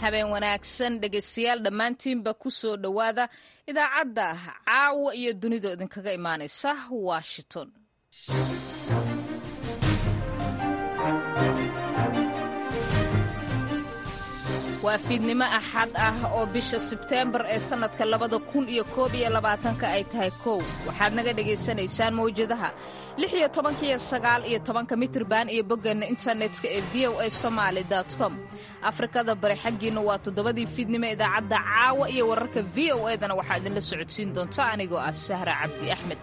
habeen wanaagsan dhegaystayaal dhammaantiinba ku soo dhowaada idaacadda caawa iyo dunida idinkaga imaanaysa washington waa fiidnimo axad ah oo bisha sebteembar ee sannadka labada kun iyo koob iyo labaatanka ay tahay kow waxaad naga dhegaysanaysaan mawjadaha lix iyo tobanka iyo sagaal iyo tobanka mitirban iyo boggeena internetka ee v o a somaali com afrikada bari xaggiinna waa toddobadii fiidnimo idaacadda caawa iyo wararka v o edana waxaa idinla socodsiin doonta anigoo ah sahra cabdi axmed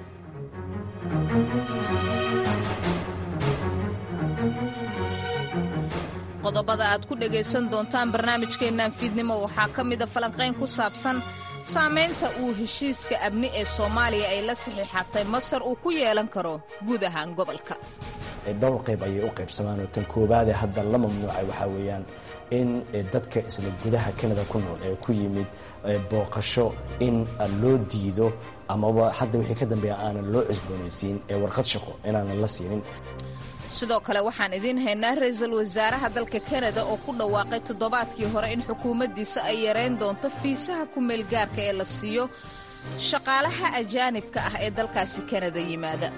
qodobada aad ku dhegaysan doontaan barnaamijkeennan fiidnimo waxaa ka mida falanqayn ku saabsan saamaynta uu heshiiska amni ee soomaaliya ay la saxiixatay masar uu ku yeelan karo guud ahaan gobolka dhowr qayb ayay u qaybsamaan oo tan koowaadee hadda la mamnuucay waxaa weeyaan in dadka isla gudaha kanada ku nool ee ku yimid booqasho in loo diido amaba hadda wixii ka dambeeya aanan loo cusboonaysiin ee warqad shaqo inaanan la siinin sidoo kale waxaan idiin haynaa ra-iisul wasaaraha dalka kanada oo ku dhawaaqay toddobaadkii hore in xukuumaddiisa ay yarayn doonto fiisaha ku meelgaarka ee la siiyo shaqaalaha ajaanibka ah ee dalkaasi kanada yimaada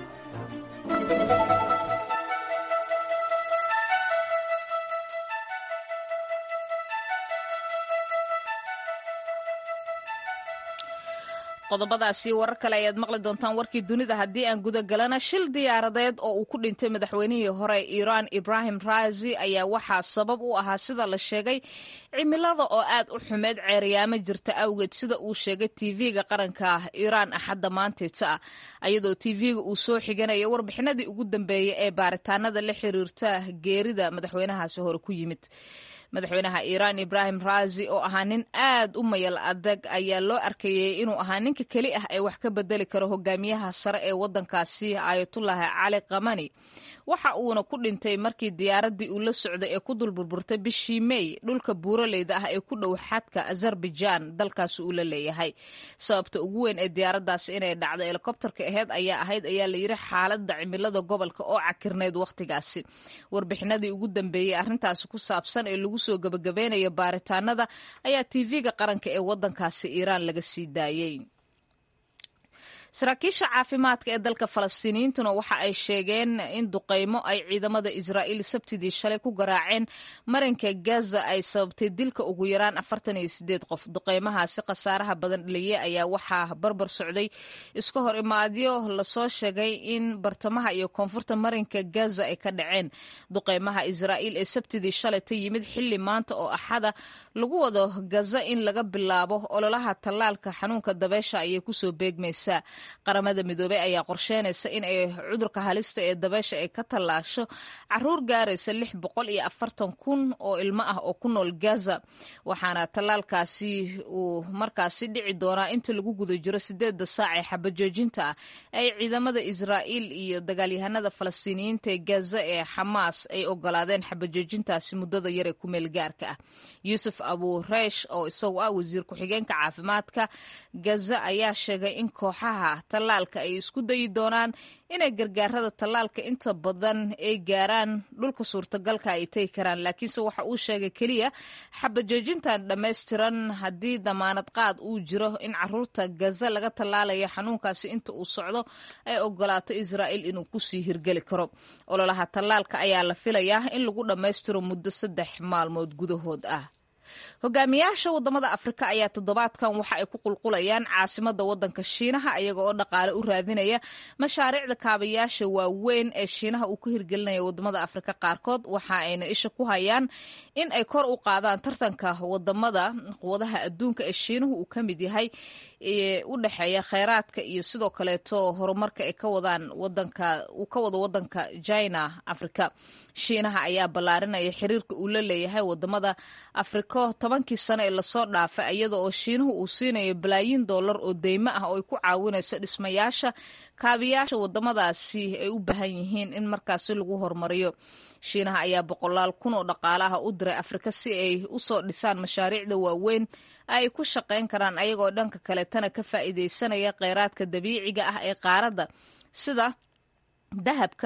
qodobadaasi warar kale ayaad maqli doontaan warkii dunida haddii aan gudagalana shil diyaaradeed oo uu ku dhintay madaxweynihii hore ee iiraan ibrahim raasi ayaa waxaa sabab u ahaa sida la sheegay cimilada oo aad u xumeed ceeryaamo jirta awgeed sida uu sheegay tv-ga qaranka ah iiraan axadda maanteeta ah ayadoo tv-ga uu soo xiganaya warbixinadii ugu dambeeyey ee baaritaanada la xiriirta geerida madaxweynahaasi hore ku yimid madaxweynaha iiraan ibrahim raasi oo ahaa nin aad u mayal adag ayaa loo arkayey inuu ahaa ninka keli ah ee wax ka bedeli karo hogaamiyaha sare ee waddankaasi ayatullaahi cali kamani waxa uuna ku dhintay markii diyaaraddii uu la socday ee ku dulburburtay bishii mey dhulka buuraleyda ah ee ku dhow xadka azerbaijaan dalkaasi uu la leeyahay sababta ugu weyn ee diyaaraddaasi inay dhacdo helikobtarka aheyd ayaa ahayd ayaa layidhi xaaladda cimilada gobolka oo cakirneyd wakhtigaasi warbixinadii ugu dambeeyey arrintaasi ku saabsan ee lagu soo gabagabeynaya baaritaanada ayaa tv-ga qaranka ee waddankaasi iiraan laga sii daayey saraakiisha caafimaadka ee dalka falastiiniyiintuna waxa ay sheegeen in duqaymo ay ciidamada israa'iil sabtidii shalay ku garaaceen marinka gaza ay sababtay dilka ugu yaraan afartan iyo sideed qof duqaymahaasi khasaaraha badan dhaliyey ayaa waxaa barbar socday iska hor imaadyo lasoo sheegay in bartamaha iyo koonfurta marinka gaza ay ka dhaceen duqaymaha israa'iil ee sabtidii shalay ta yimid xilli maanta oo axada lagu wado gaza in laga bilaabo ololaha tallaalka xanuunka dabeesha ayay kusoo beegmaysaa qaramada midoobey ayaa qorsheynaysa in ay cudurka halista ee dabeesha ay ka tallaasho caruur gaaraysa lix boqol iyo afartan kun oo ilmo ah oo ku nool gaza waxaana tallaalkaasi uu markaasi dhici doonaa inta lagu guda jiro sideedda saac ee xabajoojinta ah ay ciidamada israa'iil iyo dagaalyahanada falastiiniyiinta ee gaza ee xamaas ay ogolaadeen xabajoojintaasi muddada yar ee ku meel gaarka ah yuusuf abuureish oo isagu ah wasiir ku-xigeenka caafimaadka gaza ayaa sheegay in kooxaha tallaalka ay isku dayi doonaan inay gargaarada tallaalka inta badan ay gaaraan dhulka suurtagalka ay tegi karaan laakiinse waxa uu sheegay keliya xabajoojintan dhammaystiran haddii damaanad qaad uu jiro in caruurta gaza laga tallaalayo xanuunkaasi inta uu socdo ay ogolaato israa'iil inuu kusii hirgeli karo ololaha tallaalka ayaa la filayaa in lagu dhammaystiro muddo saddex maalmood gudahood ah hogaamiyaasha wadamada afrika ayaa toddobaadkan waxa ay ku qulqulayaan caasimada wadanka shiinaha iyaga oo dhaqaale u raadinaya mashaariicda kaabayaasha waaweyn ee shiinaha uu ka hirgelinaya wadamada afrika qaarkood waxa ayna isha ku hayaan in ay kor u qaadaan tartanka wadamada quwadaha adduunka ee shiinuhu uu ka mid yahay u dhexeeya kheyraadka iyo sidoo kaleeto horumarka ay ka wadaan wadanka uu ka wado wadanka china afrika shiinaha ayaa ballaarinaya xiriirka uu la leeyahay wadamada afriko tobankii sano ee lasoo dhaafay iyada oo shiinuhu uu siinayo balaayiin dollar oo deymo ah oo ay ku caawinayso dhismayaasha kaabiyaasha wadamadaasi ay u baahan yihiin in markaasi lagu horumariyo shiinaha ayaa boqolaal kun oo dhaqaalaha u diray afrika si ay usoo dhisaan mashaariicda waaweyn ay ku shaqayn karaan ayagoo dhanka kaletana ka faa'iidaysanaya kheyraadka dabiiciga ah ee qaaradda sida dahabka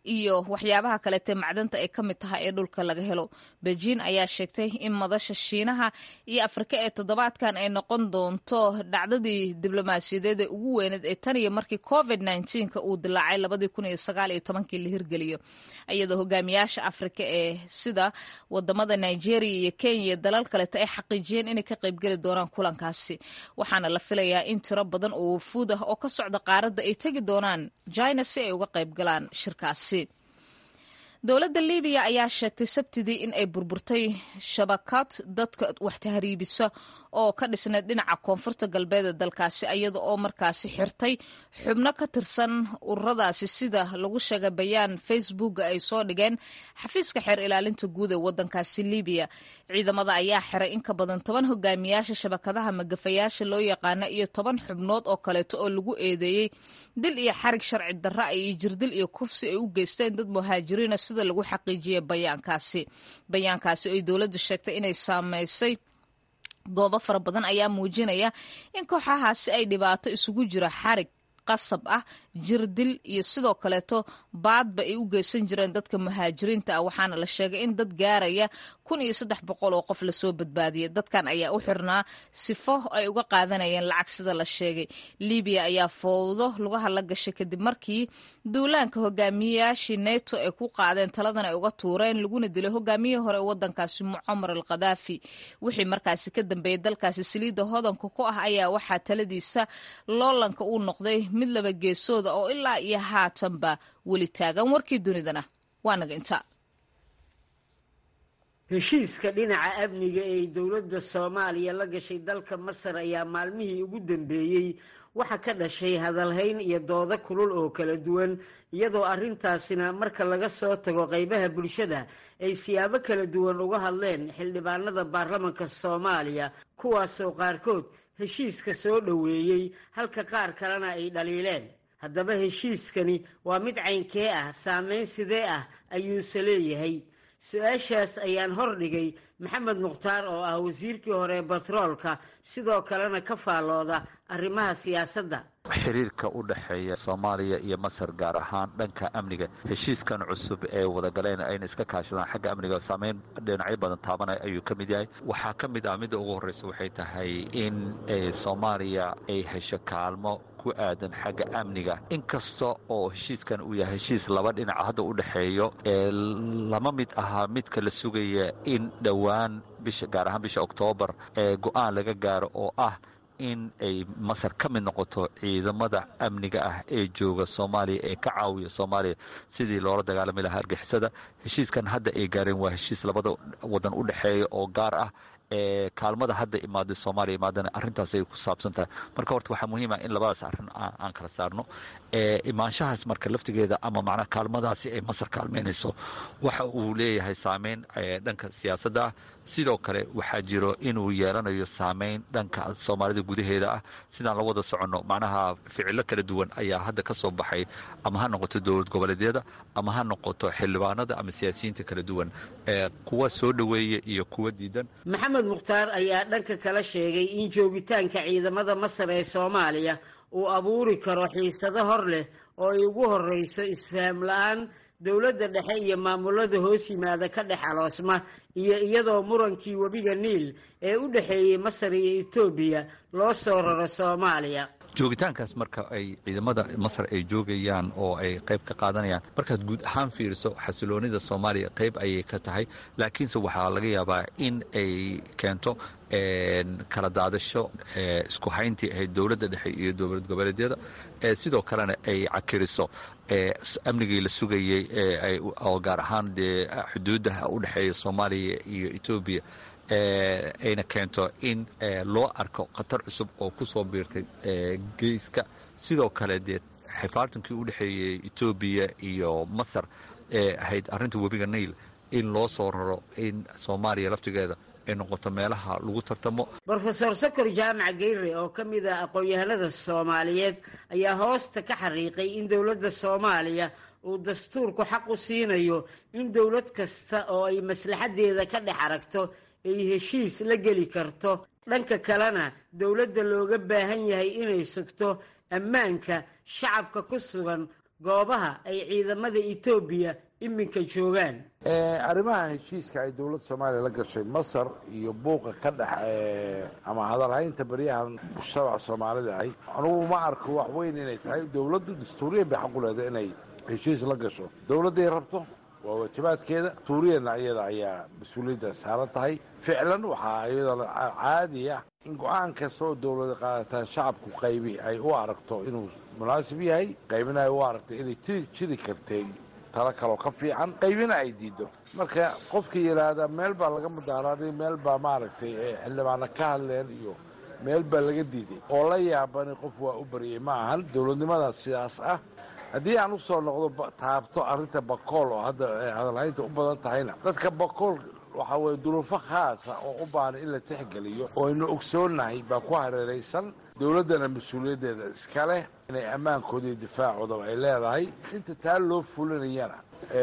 iyo waxyaabaha kaleete macdanta ay ka mid tahay ee dhulka laga helo beijing ayaa sheegtay in madasha shiinaha iyo afrika ee toddobaadkan ay noqon doonto dhacdadii diblomaasiyadeed ee ugu weyneed ee tan iyo markii covid nka uu dilaacay labadii kun iyo sagaal iyo tobankii la hirgeliyo iyadoo hogaamiyaasha afrika ee sida wadamada nigeria iyo kenya iyo dalal kaleeto ay xaqiijiyeen inay ka qaybgeli doonaan kulankaasi waxaana la filayaa in tiro badan oo wafuud ah oo ka socda qaaradda ay tegi doonaan china si ay uga qayb galaan shirkaasi dowladda libiya ayaa sheegtay sabtidii in ay burburtay shabakad dadka wax tahriibisa oo ka dhisnayd dhinaca koonfurta galbeed ee dalkaasi iyada oo markaasi xirtay xubno ka tirsan ururadaasi sida lagu sheegay bayaan facebooka ay soo dhigeen xafiiska xeer ilaalinta guud ee wadankaasi libiya ciidamada ayaa xiray in ka badan toban hogaamiyaasha shabakadaha magafayaasha loo yaqaana iyo toban xubnood oo kaleeto oo lagu eedeeyey dil iyo xarig sharci darra iyo jirdil iyo kufsi ay u geysteen dad muhaajiriina sida lagu xaqiijiyay bayaankaasi bayaankaasi oy dowladdu sheegtay inay saameysay goobo fara badan ayaa muujinaya in kooxahaasi ay dhibaato isugu jiro xarig qasab ah jir dil iyo sidoo kaleeto baadba ay u geysan jireen dadka muhaajiriinta ah waxaana la sheegay in dad gaaraya kun iyo saddex boqol oo qof lasoo badbaadiyay dadkan ayaa u xirnaa sifo ay uga qaadanayeen lacag sida la sheegay libiya ayaa fowdo lugaha la gashay kadib markii duulaanka hogaamiyayaashii neto ay ku qaadeen taladan ay uga tuureen laguna dilay hogaamiyihii hore ee wadankaasi mucamar al khadaafi wixii markaasi ka dambeeyey dalkaasi saliidda hodanka ku ah ayaa waxaa taladiisa loolanka uu noqday mid laba geesooda oo ilaa iyo haatanba weli taagan warkii dunidana waa naga inta heshiiska dhinaca amniga ee dowladda soomaaliya la gashay dalka masar ayaa maalmihii ugu dambeeyey waxa ka dhashay hadalhayn iyo doodo kulul oo kala duwan iyadoo arrintaasina marka laga soo tago qaybaha bulshada ay siyaabo kala duwan uga hadleen xildhibaanada baarlamanka soomaaliya kuwaasoo qaarkood heshiiska soo dhoweeyey halka qaar kalena ay dhaliileen haddaba heshiiskani waa mid caynkee ah saameyn sidee ah ayuuse leeyahay su-aashaas ayaan hordhigay maxamed mukhtaar oo ah wasiirkii hore batroolka sidoo kalena ka faallooda arrimaha siyaasadda xiriirka u dhexeeya soomaaliya iyo masar gaar ahaan dhanka amniga heshiiskan cusub ee wadagaleen ayna iska kaashadaan xagga amniga saameyn dhinacyo badan taabanaya ayuu ka mid yahay waxaa ka mid ah midda ugu horreysa waxay tahay in soomaaliya ay hesho kaalmo ku aadan xagga amniga inkasta oo heshiiskan uu yahay heshiis laba dhinaca hadda u dhexeeyo ee lama mid ahaa midka la sugaya in dhowaan bisha gaar ahaan bisha oktoobar ee go-aan laga gaaro oo ah in ay masar ka mid noqoto ciidamada amniga ah ee jooga soomaaliya ee ka caawiya soomaaliya sidii loola dagaalami lahaa argixisada heshiiskan hadda ay gaareen waa heshiis labada wadan u dhexeeya oo gaar ah ee kaalmada hadda imaaday soomaaliya imaadana arrintaas ay ku saabsan tahay marka horta waxaa muhiim ah in labadaas arrin aan kala saarno imaanshahaas marka laftigeeda ama macnaha kaalmadaasi ay masar kaalmeynayso waxa uu leeyahay saameyn dhanka siyaasadda ah sidoo kale waxaa jiro inuu yeelanayo saameyn dhanka soomaalida gudaheeda ah sidaan la wada soconno macnaha ficilo kala duwan ayaa hadda ka soo baxay ama ha noqoto dowlad goboleedyada ama ha noqoto xildhibaanada ama siyaasiyiinta kala duwan kuwa soo dhoweeya iyo kuwa diidan maxamed mukhtaar ayaa dhanka kala sheegay in joogitaanka ciidamada masar ee soomaaliya uu abuuri karo xiisado hor leh oo ay ugu horreyso isfaham la-aan dowladda dhexe iyo maamulada hoos yimaada ka dhex aloosma iyo iyadoo murankii webiga niil ee u dhexeeyey masar iyo etoobiya loo soo raro soomaaliya joogitaankaas marka ay ciidamada masar ay joogayaan oo ay qayb ka qaadanayaan markaad guud ahaan fiiriso xasiloonida soomaaliya qayb ayay ka tahay laakiinse waxaa laga yaabaa in ay keento kala daadasho isku hayntii ahayd dowladda dhexe iyo dowlad goboleedyada sidoo kalena ay cakiriso amnigii la sugayey oo gaar ahaan dee xuduudaha u dhexeeya soomaaliya iyo etoobiya ayna keento in loo arko khatar cusub oo ku soo biirtay geeska sidoo kale dee xifaartankii u dhexeeyey etoobiya iyo masar ee ahayd arrinta webiga nail in loo soo raro in soomaaliya laftigeeda ay noqoto meelaha lagu tartamo brofesor sokor jaamac geyre oo ka mid ah aqoon-yahanada soomaaliyeed ayaa hoosta ka xariiqay in dowladda soomaaliya uu dastuurku xaq u siinayo in dowlad kasta oo ay maslaxaddeeda ka dhex aragto ay heshiis la geli karto dhanka kalena dowladda looga baahan yahay inay sugto ammaanka shacabka ku sugan goobaha ay ciidamada etoobiya iminka joogaan arrimaha heshiiska ay dowladda soomaaliya la gashay masar iyo buuqa ka dhex ama hadalhaynta baryahan shabac soomaalida ahy anugu ma arko wax weyn inay tahay dowladdu dastuuriyan bay xaqu leedahay inay heshiis la gasho dowladday rabto waa waajibaadkeeda dastuuriyanna iyada ayaa mas-uuliyadda saaran tahay ficlan waxaa iyadoo caadi ah in go-aan kasta oo dowlada qaadataa shacabku qaybi ay u aragto inuu munaasib yahay qaybina ay u aragto inay tiri jiri kartay talo kaloo ka fiican qaybina ay diido marka qofka yidhaahda meel baa laga mudaaraaday meel baa maaragtay xildhibaana ka hadleen iyo meel baa laga diiday oo la yaabani qof waa u baryay ma ahan dowladnimadaas sidaas ah haddii aan usoo noqdo taabto arrinta bakool oo hadda hadalhaynta u badan tahayna dadka bakool waxaa weye duruufo khaasa oo u baahan in la tixgeliyo oo aynu ogsoonnahay baa ku hareeraysan dowladdana mas-uuliyaddeeda iska leh inay ammaankooda iyo difaacoodaba ay leedahay inta taa loo fulinayana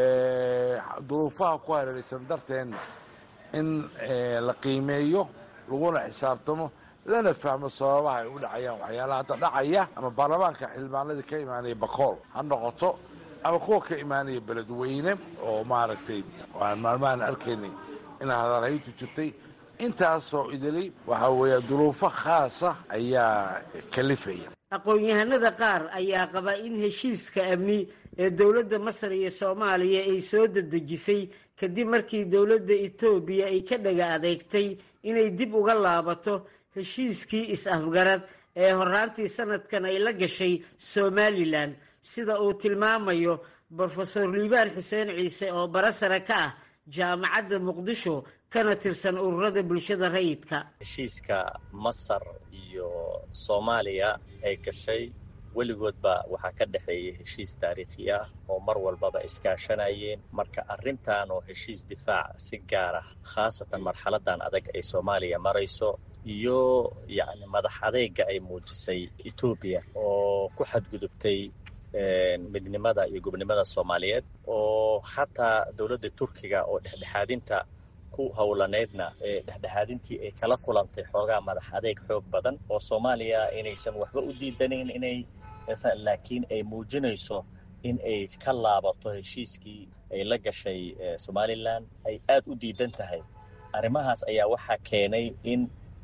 duruufaha ku hareeraysan darteenna in la qiimeeyo laguna xisaabtamo lana fahmo sababaha ay u dhacayaan waxyaalaha hadda dhacaya ama baarlamaanka xildhibaanadii ka imaanaya bakool ha noqoto ama kuwa ka imaanaya beledweyne oo maaragtay waan maalmahan arkaynay in hadalhayntu jirtay intaasoo idili waxaa weeya duruufo khaasa ayaa kalifaya aqoon-yahanada qaar ayaa qaba in heshiiska amni ee dowladda masar iyo soomaaliya ay soo dedejisay kadib markii dowladda etoobiya ay ka dhaga adeegtay inay dib uga laabato heshiiskii is-afgarad ee horaantii sanadkan ay la gashay somalilan sida uu tilmaamayo brofesor liibaan xuseen ciise oo barasare ka ah jaamacadda muqdisho kana tirsan ururada bulshada rayidka heshiiska masar iyo soomaaliya ay gashay weligoodba waxaa ka dhexeeyay heshiis taariikhi ah oo mar walbaba iskaashanayeen marka arrintan oo heshiis difaac si gaar ah khaasatan marxaladan adag ay soomaaliya marayso iyo yacni madax adeega ay muujisay etoobiya oo ku xadgudubtay midnimada iyo gobnimada soomaaliyeed oo xataa dowladda turkiga oo dhexdhexaadinta ku howlaneydna ee dhexdhexaadintii ay kala kulantay xoogaa madax adeeg xoog badan oo soomaaliya inaysan waxba u diidanayn inay laakiin ay muujinayso in ay ka laabato heshiiskii ay la gashay somalilan ay aad u diidan tahay arrimahaas ayaa waxaa keenay in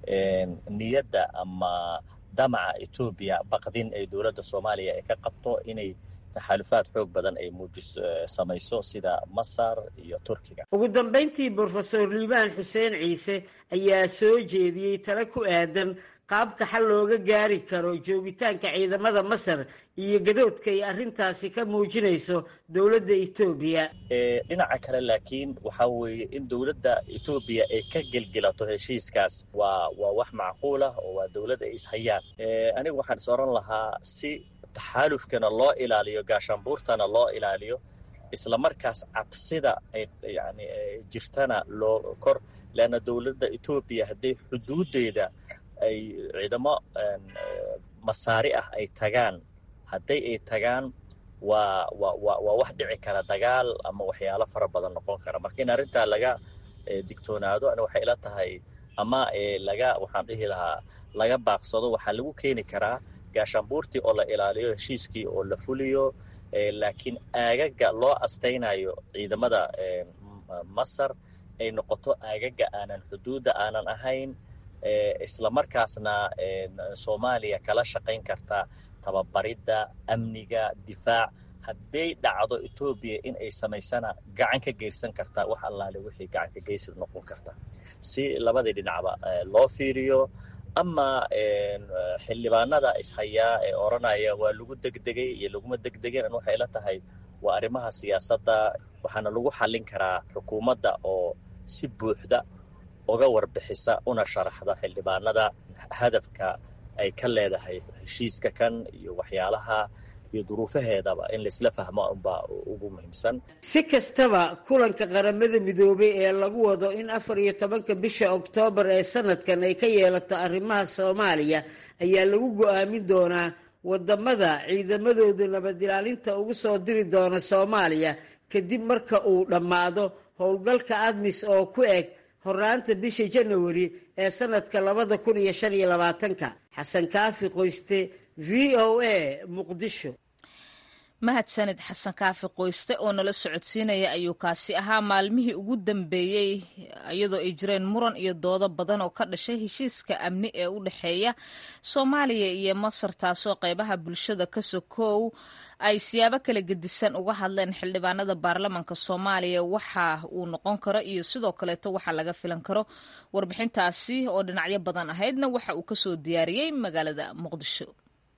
niyadda ama damaca etoobiya baqdin ay dowladda soomaaliya ay ka qabto inay taxaalufaad xoog badan ay muujis samayso sida masar iyo turkiga ugu dambayntii brofesor liibaan xuseen ciise ayaa soo jeediyey tale ku aadan qaabka xal looga gaari karo joogitaanka ciidamada masar iyo gadoodka ay arrintaasi ka muujinayso dowladda etoobiya dhinaca kale laakiin waxaa weeye in dowladda etoobiya ay ka gelgelato heshiiskaas waa waa wax macquul ah oo waa dowlad ay ishayaan anigu waxaan is oran lahaa si taxaalufkana loo ilaaliyo gaashaanbuurtana loo ilaaliyo isla markaas cabsida ay yani jirtana loo kor leanna dowladda etoobiya hadday xuduuddeeda ay ciidamo masaari ah ay tagaan hadday ay tagaan waa wa wa waa wax dhici kara dagaal ama waxyaalo fara badan noqon kara marka in arrintaa laga digtoonaado ani waxay ila tahay ama laga waxaan dhihi lahaa laga baaqsado waxaa lagu keeni karaa gaashaanbuurtii oo la ilaaliyo heshiiskii oo la fuliyo laakiin aagaga loo astaynayo ciidamada masar ay noqoto aagaga aanan xuduudda aanan ahayn isla markaasna soomaaliya kala shaqayn karta tababaridda amniga difaac hadday dhacdo etoobiya in ay samaysana gacan ka geysan kartaa wax allaale wixii gacan ka geysad noqon karta si labadii dhinacba loo fiiriyo ama xildhibaanada ishayaa ee odhanaya waa lagu degdegay iyo laguma degdegeen waxay la tahay waa arrimaha siyaasadda waxaana lagu xallin karaa xukuumadda oo si buuxda uga warbixisa una sharaxda xildhibaanada hadafka ay ka leedahay heshiiska kan iyo waxyaalaha iyo duruufaheedaba in laisla fahmo unbaa ugu muhiimsan si kastaba kulanka qaramada midoobay ee lagu wado in afar iyo tobanka bisha oktoobar ee sanadkan ay ka yeelato arrimaha soomaaliya ayaa lagu go-aamin doonaa wadamada ciidamadooda nabadilaalinta ugu soo diri doona soomaaliya kadib marka uu dhammaado howlgalka admis oo ku eg horaanta bisha janawari ee sanadka labada kun iyo shan iyo labaatanka xasan kaafi qoyste v o a muqdisho mahadsanid xasan kaafi qoyste oo nala socodsiinaya ayuu kaasi ahaa maalmihii ugu dambeeyey iyadoo ay jireen muran iyo doodo badan oo ka dhashay heshiiska amni ee u dhexeeya soomaaliya iyo masar taasoo qeybaha bulshada ka sokow ay siyaabo kala gedisan uga hadleen xildhibaanada baarlamanka soomaaliya waxa uu noqon karo iyo sidoo kaleeto waxa laga filan karo warbixintaasi oo dhinacyo badan ahaydna waxa uu kasoo diyaariyey magaalada muqdisho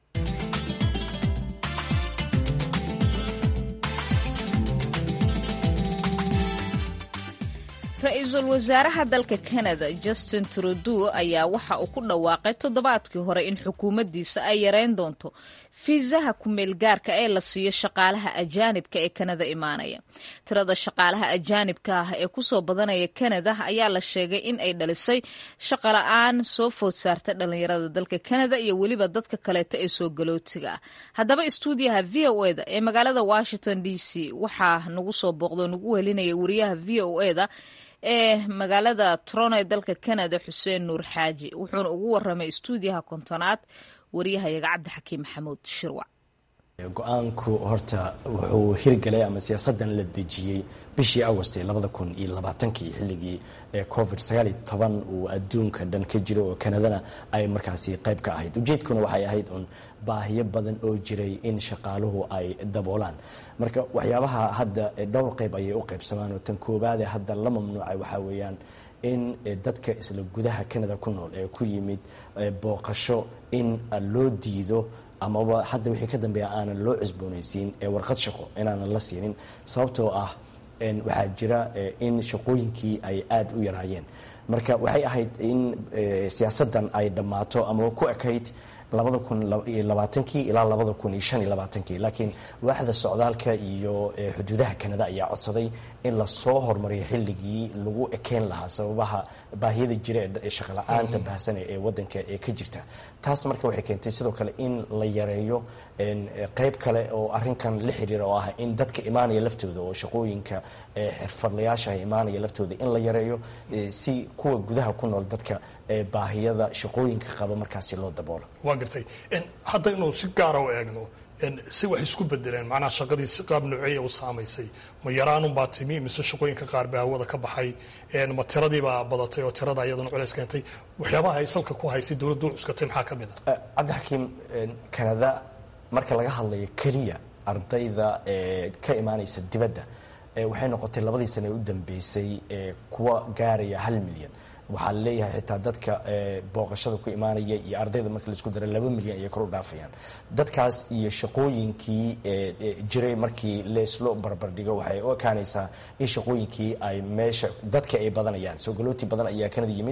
ra-iisul wasaaraha dalka canada justin trudeau ayaa waxa uu ku dhawaaqay toddobaadkii hore in xukuumaddiisa ay yareyn doonto fiisaha ku-meelgaarka ee la siiyo shaqaalaha ajaanibka ee kanada imaanaya tirada shaqaalaha ajaanibka ah ee kusoo badanaya kanada ayaa la sheegay in ay dhalisay shaqola-aan soo food saartay dhallinyarada dalka kanada iyo weliba dadka kaleeta ee soo galootiga ah haddaba istuudiyaha v o eda ee magaalada washington d c waxaa nagu soo booqdo nagu welinaya wariyaha v o eda ee magaalada toronto ee dalka canada xuseen nuur xaaji wuxuuna ugu waramay istuudiyaha kontonaad wariyahayaga cabdixakiim maxamuud shirwac go-aanku horta wuxuu hirgalay ama siyaasadan la dejiyey bishii agost ee labada kun iyo labaatankii xilligii covid sagaal iyo toban uu adduunka dhan ka jiro oo kanadana ay markaasi qayb ka ahayd ujeedkuna waxay ahayd un baahiyo badan oo jiray in shaqaaluhu ay daboolaan marka waxyaabaha hadda dhowr qayb ayay u qaybsamaan oo tan koobaade hadda la mamnuucay waxaa weeyaan in dadka isla gudaha canada ku nool ee ku yimid booqasho in loo diido amaba hadda wixii ka dambeeya aanan loo cusboonaysiin ee warqad shaqo inaanan la siinin sababtoo ah waxaa jira in shaqooyinkii ay aada u yaraayeen marka waxay ahayd in siyaasaddan ay dhammaato ama ku ekayd labada kun iyo labaatankii ilaa labada kun iyo shan iyo labaatankii laakiin waaxda socdaalka iyo xuduudaha kanada ayaa codsaday in lasoo hormariyo xilligii lagu ekeen lahaa sababaha baahiyada jira ee shaqala-aanta baahsane ee wadanka ee ka jirta taas marka waxay keentay sidoo kale in la yareeyo qeyb kale oo arinkan la xiriira oo ah in dadka imaanaya laftooda oo shaqooyinka xirfadlayaasha imaanaya laftooda in la yareeyo si kuwa gudaha ku nool dadka baahiyada shaqooyinka qaba markaasi loo daboolo waa gartay haddaynu si gaara u eegno si wax isku bedeleen macnaha shaqadii si qaab nooceeya u saamaysay ma yaraanunbaa timi mise shaqooyinka qaar baa hawada ka baxay ma tiradiibaa badatay oo tirada iyadana culeys keentay waxyaabaha ay salka ku haysay dowladdu cuskatay maxaa ka mid a cabdixakiim kanada marka laga hadlayo keliya ardayda ka imaanaysa dibadda waxay noqotay labadii sane u dambeysay kuwa gaaraya hal milyan waxaa leeyahay xitaa dadka booqashada ku imaanaya iyo ardayda marka laisku dara laba milyan ayay kor u dhaafayaan dadkaas iyo shaqooyinkii jiray markii leeslo barbardhigo waxay u ekaanaysaa in shaqooyinkii ay meesha dadka ay badanayaan soo galooti badan ayaa kanada yimid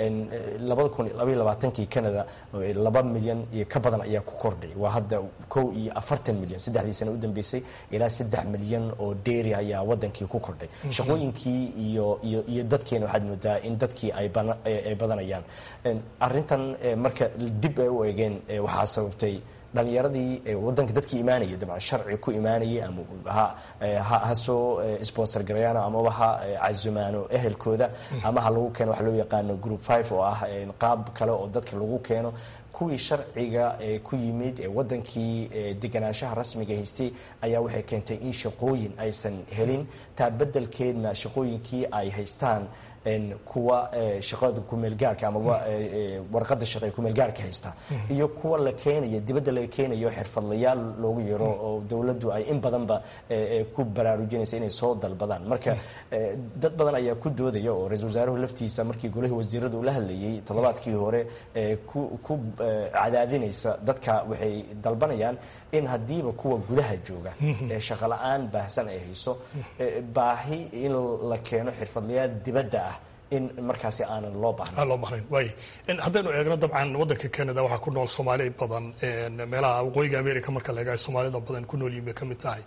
labada kun labaiyo labaatankii canada laba milyan iyo ka badan ayaa ku kordhay waa hadda kow iyo afartan milyan saddexdii sane u dambeysay ilaa saddex milyan oo dheeri ayaa wadankii ku kordhay shaqooyinkii iyo iyo iyo dadkeena waxaad moodaa in dadkii ay badanayaan arintan marka dib ay u eegeen waxaa sababtay dhalinyaradii wadanka dadkii imaanaya dabcan sharci ku imaanayay ama ha ha soo sponsor garayaano amaba ha casumaano ehelkooda ama ha lagu keeno waxa loo yaqaano group five oo ah qaab kale oo dadka lagu keeno kuwii sharciga ku yimid ee wadankii deganaanshaha rasmiga haystay ayaa waxay keentay in shaqooyin aysan helin taa bedelkeedna shaqooyinkii ay haystaan kuwa shaqada kumeelgaarka amaba warqada shaqe kumeelgaarka haysta iyo kuwa la keenayo dibadda laga keenayo xirfadlayaal loogu yaro oo dowladdu ay in badanba ku baraarujinaysa inay soo dalbadaan marka dad badan ayaa ku doodaya oo ra-isul wasaaruhu laftiisa markii golihii wasiirada ula hadlayay toddobaadkii hore ku cadaadinaysa dadka waxay dalbanayaan in haddiiba kuwa gudaha jooga ee shaqala-aan baahsan ay hayso baahi in la keeno xirfadlayaal dibadda ah in markaasi aanan loo bahnayn loo bahnayn waay haddaynu eegno dabcan waddanka canada waxaa ku nool soomaali badan meelaha waqooyiga america marka la eega soomaalida badan ku nool yihin bay ka mid tahay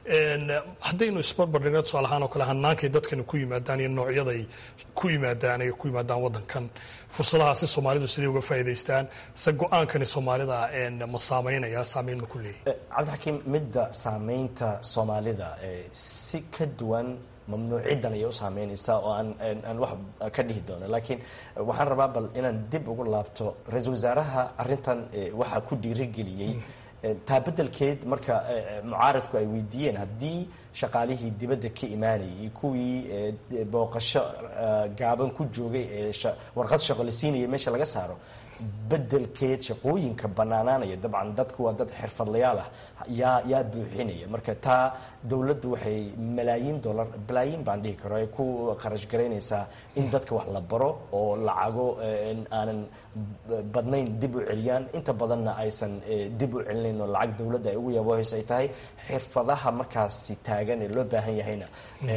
haddaynu isbarbardhigno tusaale ahaan oo kale hanaankay dadkani ku yimaadaan iyo noocyaday ku yimaadaan ay ku yimaadaan waddankan fursadahaasi soomaalidu siday uga faa'idaystaan se go-aankani soomaalida ma saameynaya saameyn ma ku leeyahy cabdixakiim midda saameynta soomaalida si ka duwan mamnuuciddan ayay u saameynaysaa oo aan aan wax ka dhihi doono laakiin waxaan rabaa bal inaan dib ugu laabto ra-iisul wasaaraha arrintan waxaa ku dhiirigeliyey taa beddelkeed marka mucaaradku ay weydiiyeen haddii shaqaalihii dibadda ka imaanayay iyo kuwii booqasho gaaban ku joogay ee warqad shaqo la siinaya meesha laga saaro beddelkeed shaqooyinka bannaanaanaya dabcan dadku waa dad xirfadlayaal ah yaa yaa buuxinaya marka taa dowladdu waxay malaayiin dollar balaayiin baan dhihi karo ay ku kharash garaynaysaa in dadka wax la baro oo lacago aanan badnayn dib u celiyaan inta badanna aysan dib u celinayn oo lacag dowladda ay ugu yaboohayso ay tahay xirfadaha markaasi taagan ee loo baahan yahayna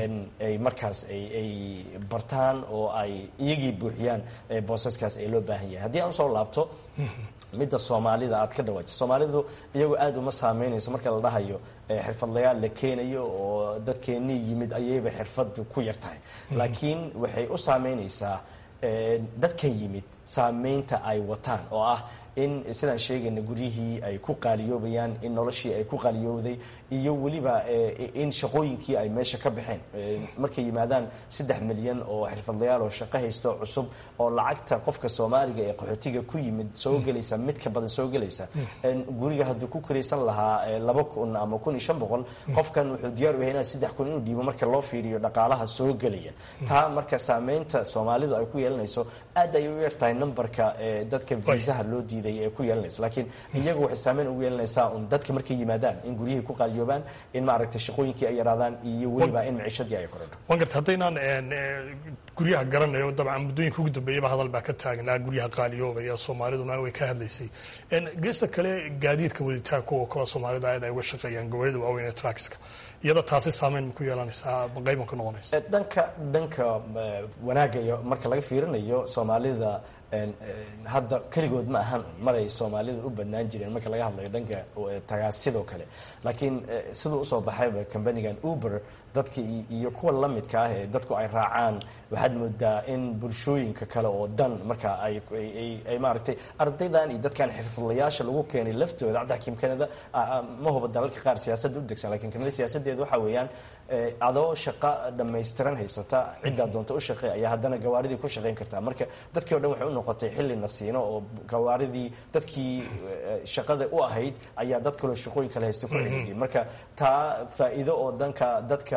ay markaas ay bartaan oo ay iyagii buuxiyaan boosaskaas ay loo baahan yahay haddii aan usoo laabto midda soomaalida aad ka dhawaaji soomaalidu iyagoo aada uma saameynayso marka la dhahayo xirfadlayaal la keenayo oo dadkeennii yimid ayayba xirfadu ku yar tahay laakiin waxay u saameynaysaa dadkan yimid saameynta ay wataan oo ah in sidaan sheegayna guryihii ay ku qaaliyoobayaan in noloshii ay ku qaaliyooday iyo weliba in shaqooyinkii ay meesha ka baxeen markay yimaadaan saddex milyan oo xirfadlayaal oo shaqo haysto cusub oo lacagta qofka soomaaliga ee qaxootiga ku yimid soo gelaysa mid ka badan soo gelaysa guriga hadduu ku kiraysan lahaa laba kun ama kun iyo shan boqol qofkan wuxuu diyaar u yahay inaa saddex kun inuu dhiibo marka loo fiiriyo dhaqaalaha soo gelaya taa marka saameynta soomaalidu ay ku yeelanayso aad ay u yartahay numberka dadka viisaha loo diiday ee ku yeelanaysa laakiin iyagu waxay saameyn ugu yeelanaysaa un dadka markay yimaadaan in guryihii ku qaaliyoobaan in maaragtay shaqooyinkii ay yaraadaan iyo weliba in maciishadii ay korodho waan garta haddaynaan guryaha garanayo dabcan muddooyinka ugu dambeeyaba hadal baa ka taagnaa guryaha qaaliyoobaya soomaaliduna way ka hadlaysay geesta kale gaadiidka waditaanka oo kale soomaalida aad ay uga shaqeeyaan gawaarida waaweyn ee trakiska iyada taasi saameyn ma ku yeelanaysaa qayban ka noqonaysa dhanka dhanka wanaagga iyo marka laga fiirinayo soomaalida hadda keligood ma ahan maray soomaalida u badnaan jireen marka laga hadlayo dhanka tagaasidoo kale laakiin siduu usoo baxayba combanigan uber dadka iyo kuwa la midka ah ee dadku ay raacaan waxaad moodaa in bulshooyinka kale oo dhan marka ay maaragtay ardaydan iyo dadkan xirfadlayaasha lagu keenay laftooda cabdixakiim kanada ma huba dalalka qaar siyaasadda u degsan lakiin kanada siyaasaddeeda waxaa weeyaan adoo shaqo dhammaystiran haysata ciddaa doonta u shaqey ayaa haddana gawaaridii ku shaqayn kartaa marka dadkii o dhan waxay u noqotay xilli nasiino oo gawaaridii dadkii shaqada u ahayd ayaa dad kaloo shaqooyin kale haysta ku celiyay marka taa faa'iido oo dhanka dadka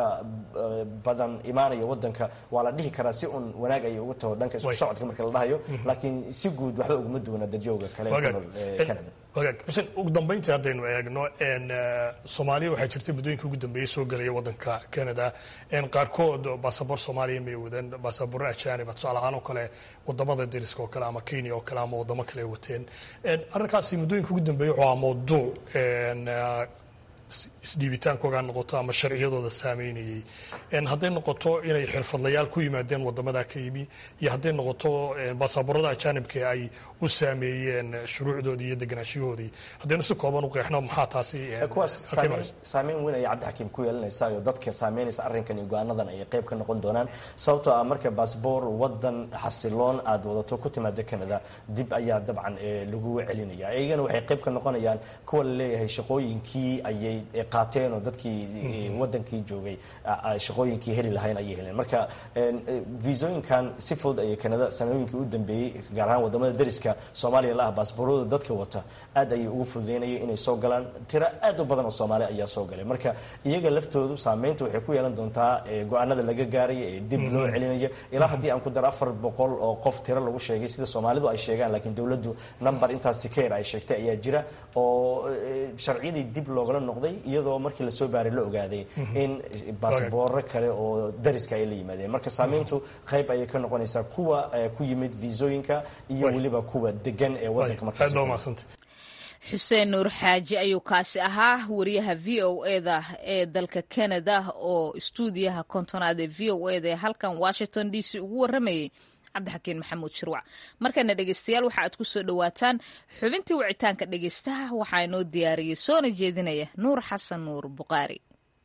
badan imaanaya wadanka waa la dhihi karaa si un wanaag ay ugu taho dhanka isku socodka marka la dhahayo laakiin si guud waxba uguma duwana dadyoga kale canada wagaag xuseen ugu dambayntii haddaynu eegno soomaaliya waxaa jirtay muddooyinka ugu dambeeyey soo gelaya waddanka canada qaarkood basaboor soomaaliya may wadeen basaboorro ajaaniba tusaale ahaan oo kale wadamada deriska oo kale ama kenya oo kale ama wadamo kale wateen arrinkaasi muddooyinka ugu dambeeyey wuxuu ahaa mawduuc isdhiibitaankooga noqoto ama sharciyadooda saameynayay hadday noqoto inay xirfadlayaal ku yimaadeen wadamada ka yimi iyo hadday noqoto baasaboorada ajaanibka ay u saameeyeen shuruucdoodii iyo deganaanshahoodii haddaynu si kooban u qeexno maxaa taasi kuwaas saameyn weyn ayay cabdixakiim ku yeelanaysaa oo dadka saameynaysa arrinkan iyo go-aanadan ay qayb ka noqon doonaan sababtoo ah marka baasboor wadan xasiloon aad wadato ku timaada canada dib ayaa dabcan lagu celinaya iyagana waxay qayb ka noqonayaan kuwa la leeyahay shaqooyinkii ayay qaateen oo dadkii wadankii joogay shaqooyinkii heli lahayn ayay heleen marka viisooyinkan si fudud ayay canada sanooyinkii u dambeeyey gaar ahaan wadamada deriska soomaaliya la ah baasboorada dadka wata aad ayay ugu fududeynaya inay soo galaan tiro aad u badan oo soomaali ayaa soo galay marka iyaga laftoodu saameynta waxay ku yeelan doontaa go-aanada laga gaaraya ee dib loo celinayo ilaa haddii aan ku daro afar boqol oo qof tiro lagu sheegay sida soomaalidu ay sheegaan laakiin dowladdu number intaasi ka yar ay sheegtay ayaa jira oo sharciyadii dib loogala noqday iyadoo markii lasoo baaray la ogaaday in baasbooro kale oo dariska ay la yimaadeen marka saameyntu qayb ayay ka noqonaysaa kuwa ku yimid viisooyinka iyo weliba kuwa degan ee wadanka markaas xuseen nuur xaaji ayuu kaasi ahaa wariyaha v o eda ee dalka canada oo istuudiyaha kontonaad ee v o eda ee halkan washington d c ugu waramayay cabdixakiin maxamuud shirwac markana dhegeystayaal waxa aad ku soo dhowaataan xubintii wicitaanka dhegeystaha waxaa inoo diyaariyey soona jeedinaya nuur xasan nuur buqaari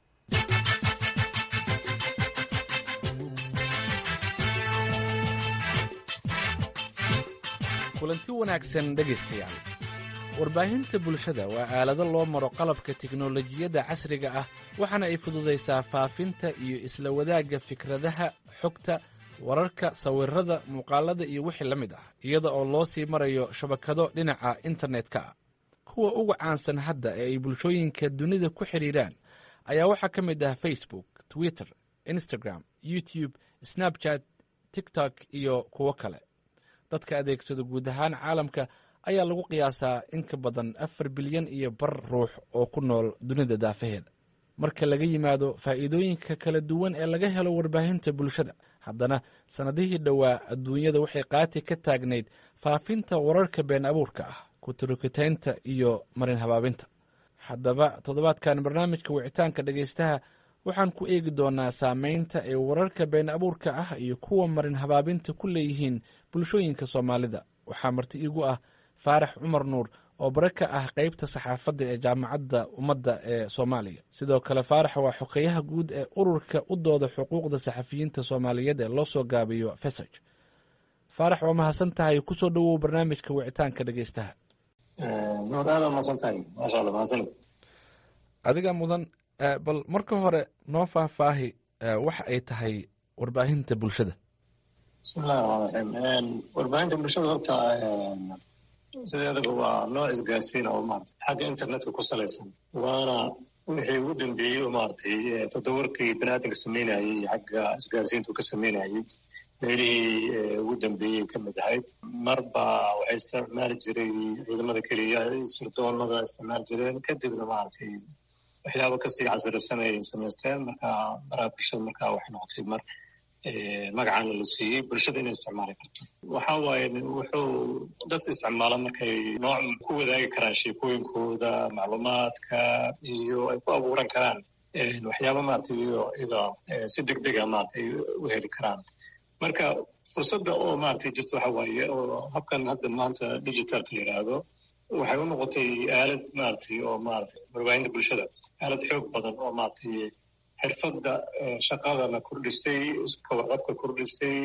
kulanti wanaagsan dhegaystayaal warbaahinta bulshada waa aalado loo maro qalabka tiknolojiyadda casriga ah waxaana ay fududaysaa faafinta iyo isla wadaagga fikradaha xogta wararka sawirada muuqaalada iyo wixii la mid ah iyada oo loo sii marayo shabakado dhinaca internetka ah kuwa uga caansan hadda ee ay bulshooyinka dunida ku xidhiiraan ayaa waxaa ka mid ah facebook twitter instagram youtube snapchat tiktok iyo kuwo kale dadka adeegsada guud ahaan caalamka ayaa lagu qiyaasaa in ka badan afar bilyan iyo bar ruux oo ku nool dunida daafaheeda marka laga yimaado faa'iidooyinka kala duwan ee laga helo warbaahinta bulshada haddana sannadihii dhowaa adduunyada waxay qaati ka taagnayd faafinta wararka been abuurka ah kuturukitaynta iyo marin habaabinta haddaba toddobaadkan barnaamijka wicitaanka dhegaystaha waxaan ku eegi doonaa saameynta ay wararka been abuurka ah iyo kuwa marin habaabinta ku leeyihiin bulshooyinka soomaalida waxaa marti iigu ah faarax cumar nuur oo bare ka ah qeybta saxaafadda ee jaamacadda ummadda ee soomaaliya sidoo kale faarax waa xogeyaha guud ee ururka u dooda xuquuqda saxafiyiinta soomaaliyeed ee loo soo gaabiyo fesaj faarax waa mahadsan tahay kusoo dhowow barnaamijka wicitaanka dhegeystaha adiga mudan bal marka hore noo faahfaahi waxa ay tahay warbaahinta bulshada bismillahi raxmaan raxiim warbaahinta bulshada horta sideedaba waa nooc isgaarsiin oo maarata xagga internetka ku salaysan waana wixii ugu dambeeyey oo maaragtay toddobarkii baniaadanka sameynayey xagga isgaarsiintu ka sameynayey meelihii ugu dambeeyey ka mid ahayd marba waxay isticmaali jiray ciidamada keliya sirdoonada isticmaali jireen kadibna maaragtay waxyaaba kasii casirisan ay samaysteen marka baraha bulshada markaa waxay noqotay mar magacaana la siiyey bulshada inay isticmaali karto waxa waaye wuxuu dadka isticmaala markay nooc ku wadaagi karaan sheekooyinkooda macluumaadka iyo ay ku abuuran karaan waxyaaba maaragtay iyo ida si deg dega maaragtay u heli karaan marka fursadda oo maaragtay jirta waxa waaye oo habkan hadda maanta digitalka la yidhaahdo waxay u noqotay aalad maaragtay oo maaragtay warbaahinta bulshada aalad xoog badan oo maaragtay xirfadda shaqadana kordhisay iska warqabka kordhisay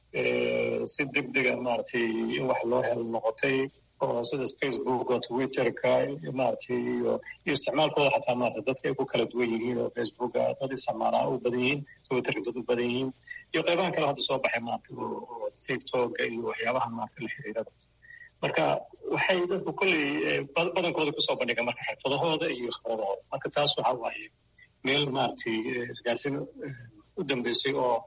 si deg dega maaragtay in wax loo helo noqotay oo sidaas facebook oo twitterka maaragtay iyo iyo isticmaalkooda xataa maarata dadka ay ku kala duwan yihiin oo facebooka dad isticmaalaa u badan yihiin twitterka dad u badan yihiin iyo qaybahan kale hadda soo baxay maarata oo tiktoka iyo waxyaabaha maarata la xiriirada marka waxay dadku kolley badankooda kusoo bandhigaan marka xirfadahooda iyo khibradahooda marka taas waxa waaye meel maaragtay isgaarsiin u dambeysay oo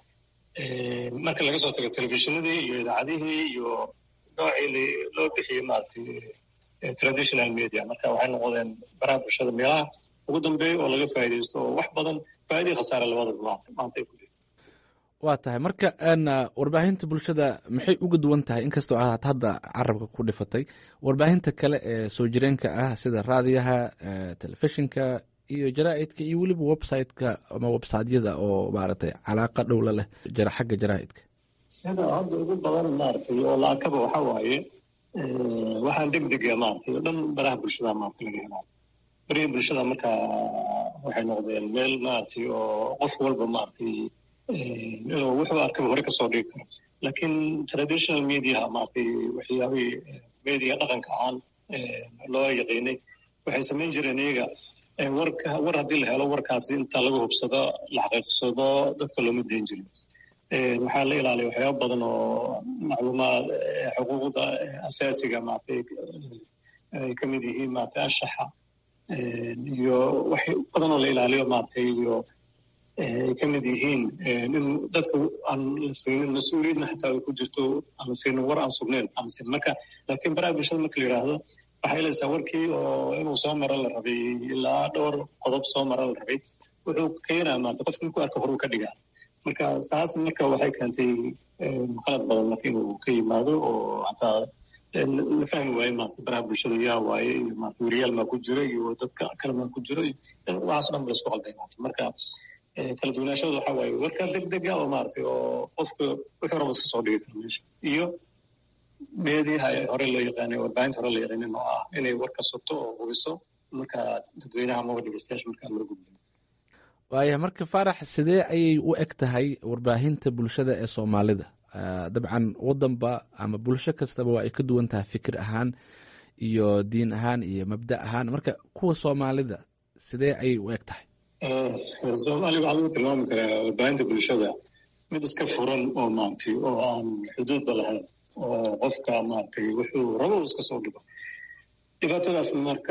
marka laga soo tago telefishinadii iyo idaacadihii iyo noocii loo bixiyey maaragtay traditional media marka waxay noqdeen baraha bulshada meelaha ugu dambeeya oo laga faa'iidaysto oo wax badan faa'iidii khasaare labadaba maanta ay ku jirto waa tahay marka warbaahinta bulshada maxay uga duwan tahay inkastoo aad hadda carabka ku dhifatay warbaahinta kale ee soo jireenka ah sida raadiyaha telefishinka iyo jaraa'idka iyo weliba websiteka ama websiteyada oo maaragtay calaaqa dhowla leh xagga jaraa'idka sida hadda ugu badan maaragtay oo laakaba waxa waaye waxaan deg dega maaragtay oo dhan baraha bulshada maaragtay laga helaa barihii bulshada marka waxay noqdeen meel maaragtay oo qof walba maaragtay inuu wuxuu arkaba hore kasoo dhigi karo laakiin traditional mediaha maaragtay waxyaabihii media dhaqanka ahaan loo yaqiinay waxay samayn jireen iyaga warka war haddii la helo warkaasi inta laga hubsado la xaqiiqsado dadka looma dayn jirin waxaa la ilaaliya waxyaaba badan oo macluumaad xuquuqda asaasiga maaragtay ay ka mid yihiin maaragtay anshaxa iyo wax badan oo la ilaaliyo maaragtay iyo ay ka mid yihiin in dadka aan la siinin mas-uuliyadna xataa ay ku jirto aan la siinin war aan sugnayn aan la siinin marka laakiin baraha bulshada marka la yidhaahdo waxay helaysaa warkii oo inuu soo maro la rabay ilaa dhowr qodob soo maro la rabay wuxuu keenaa maarata qofka markuu arka horuu ka dhigaa marka saas marka waxay keentay qalad badan marka inuu ka yimaado oo hataa la fahmi waaye maarata baraha bulshada yaa waaye iyo maarata weriyaal maa ku jira iyo dadka kale maa ku jira waxaas dhan ba laisku qalday maarata marka kala duwanaashada waxa waaye warka deg dega oo maaragtay oo qofka wuxuu raba iska soo dhigi karo meesha iyo meediyaha hore loo yaqaanay warbaahinta hore loo yaqaanin oo ah inay warka sugto oo hubiso marka dadweynaha amaba dhegeystayaasha markaa loo gudbiyo waaya marka faarax sidee ayay u eg tahay warbaahinta bulshada ee soomaalida dabcan wadanba ama bulsho kastaba waa ay ka duwan tahay fikir ahaan iyo diin ahaan iyo mabda ahaan marka kuwa soomaalida sidee ayay u eg tahay soomaaliga waxaa lagu tilmaami karaa warbaahinta bulshada mid iska furan oo maaragtay oo aan xuduudba lahayn oo qofka maaragtay wuxuu rabo iska soo dhigo dhibaatadaas marka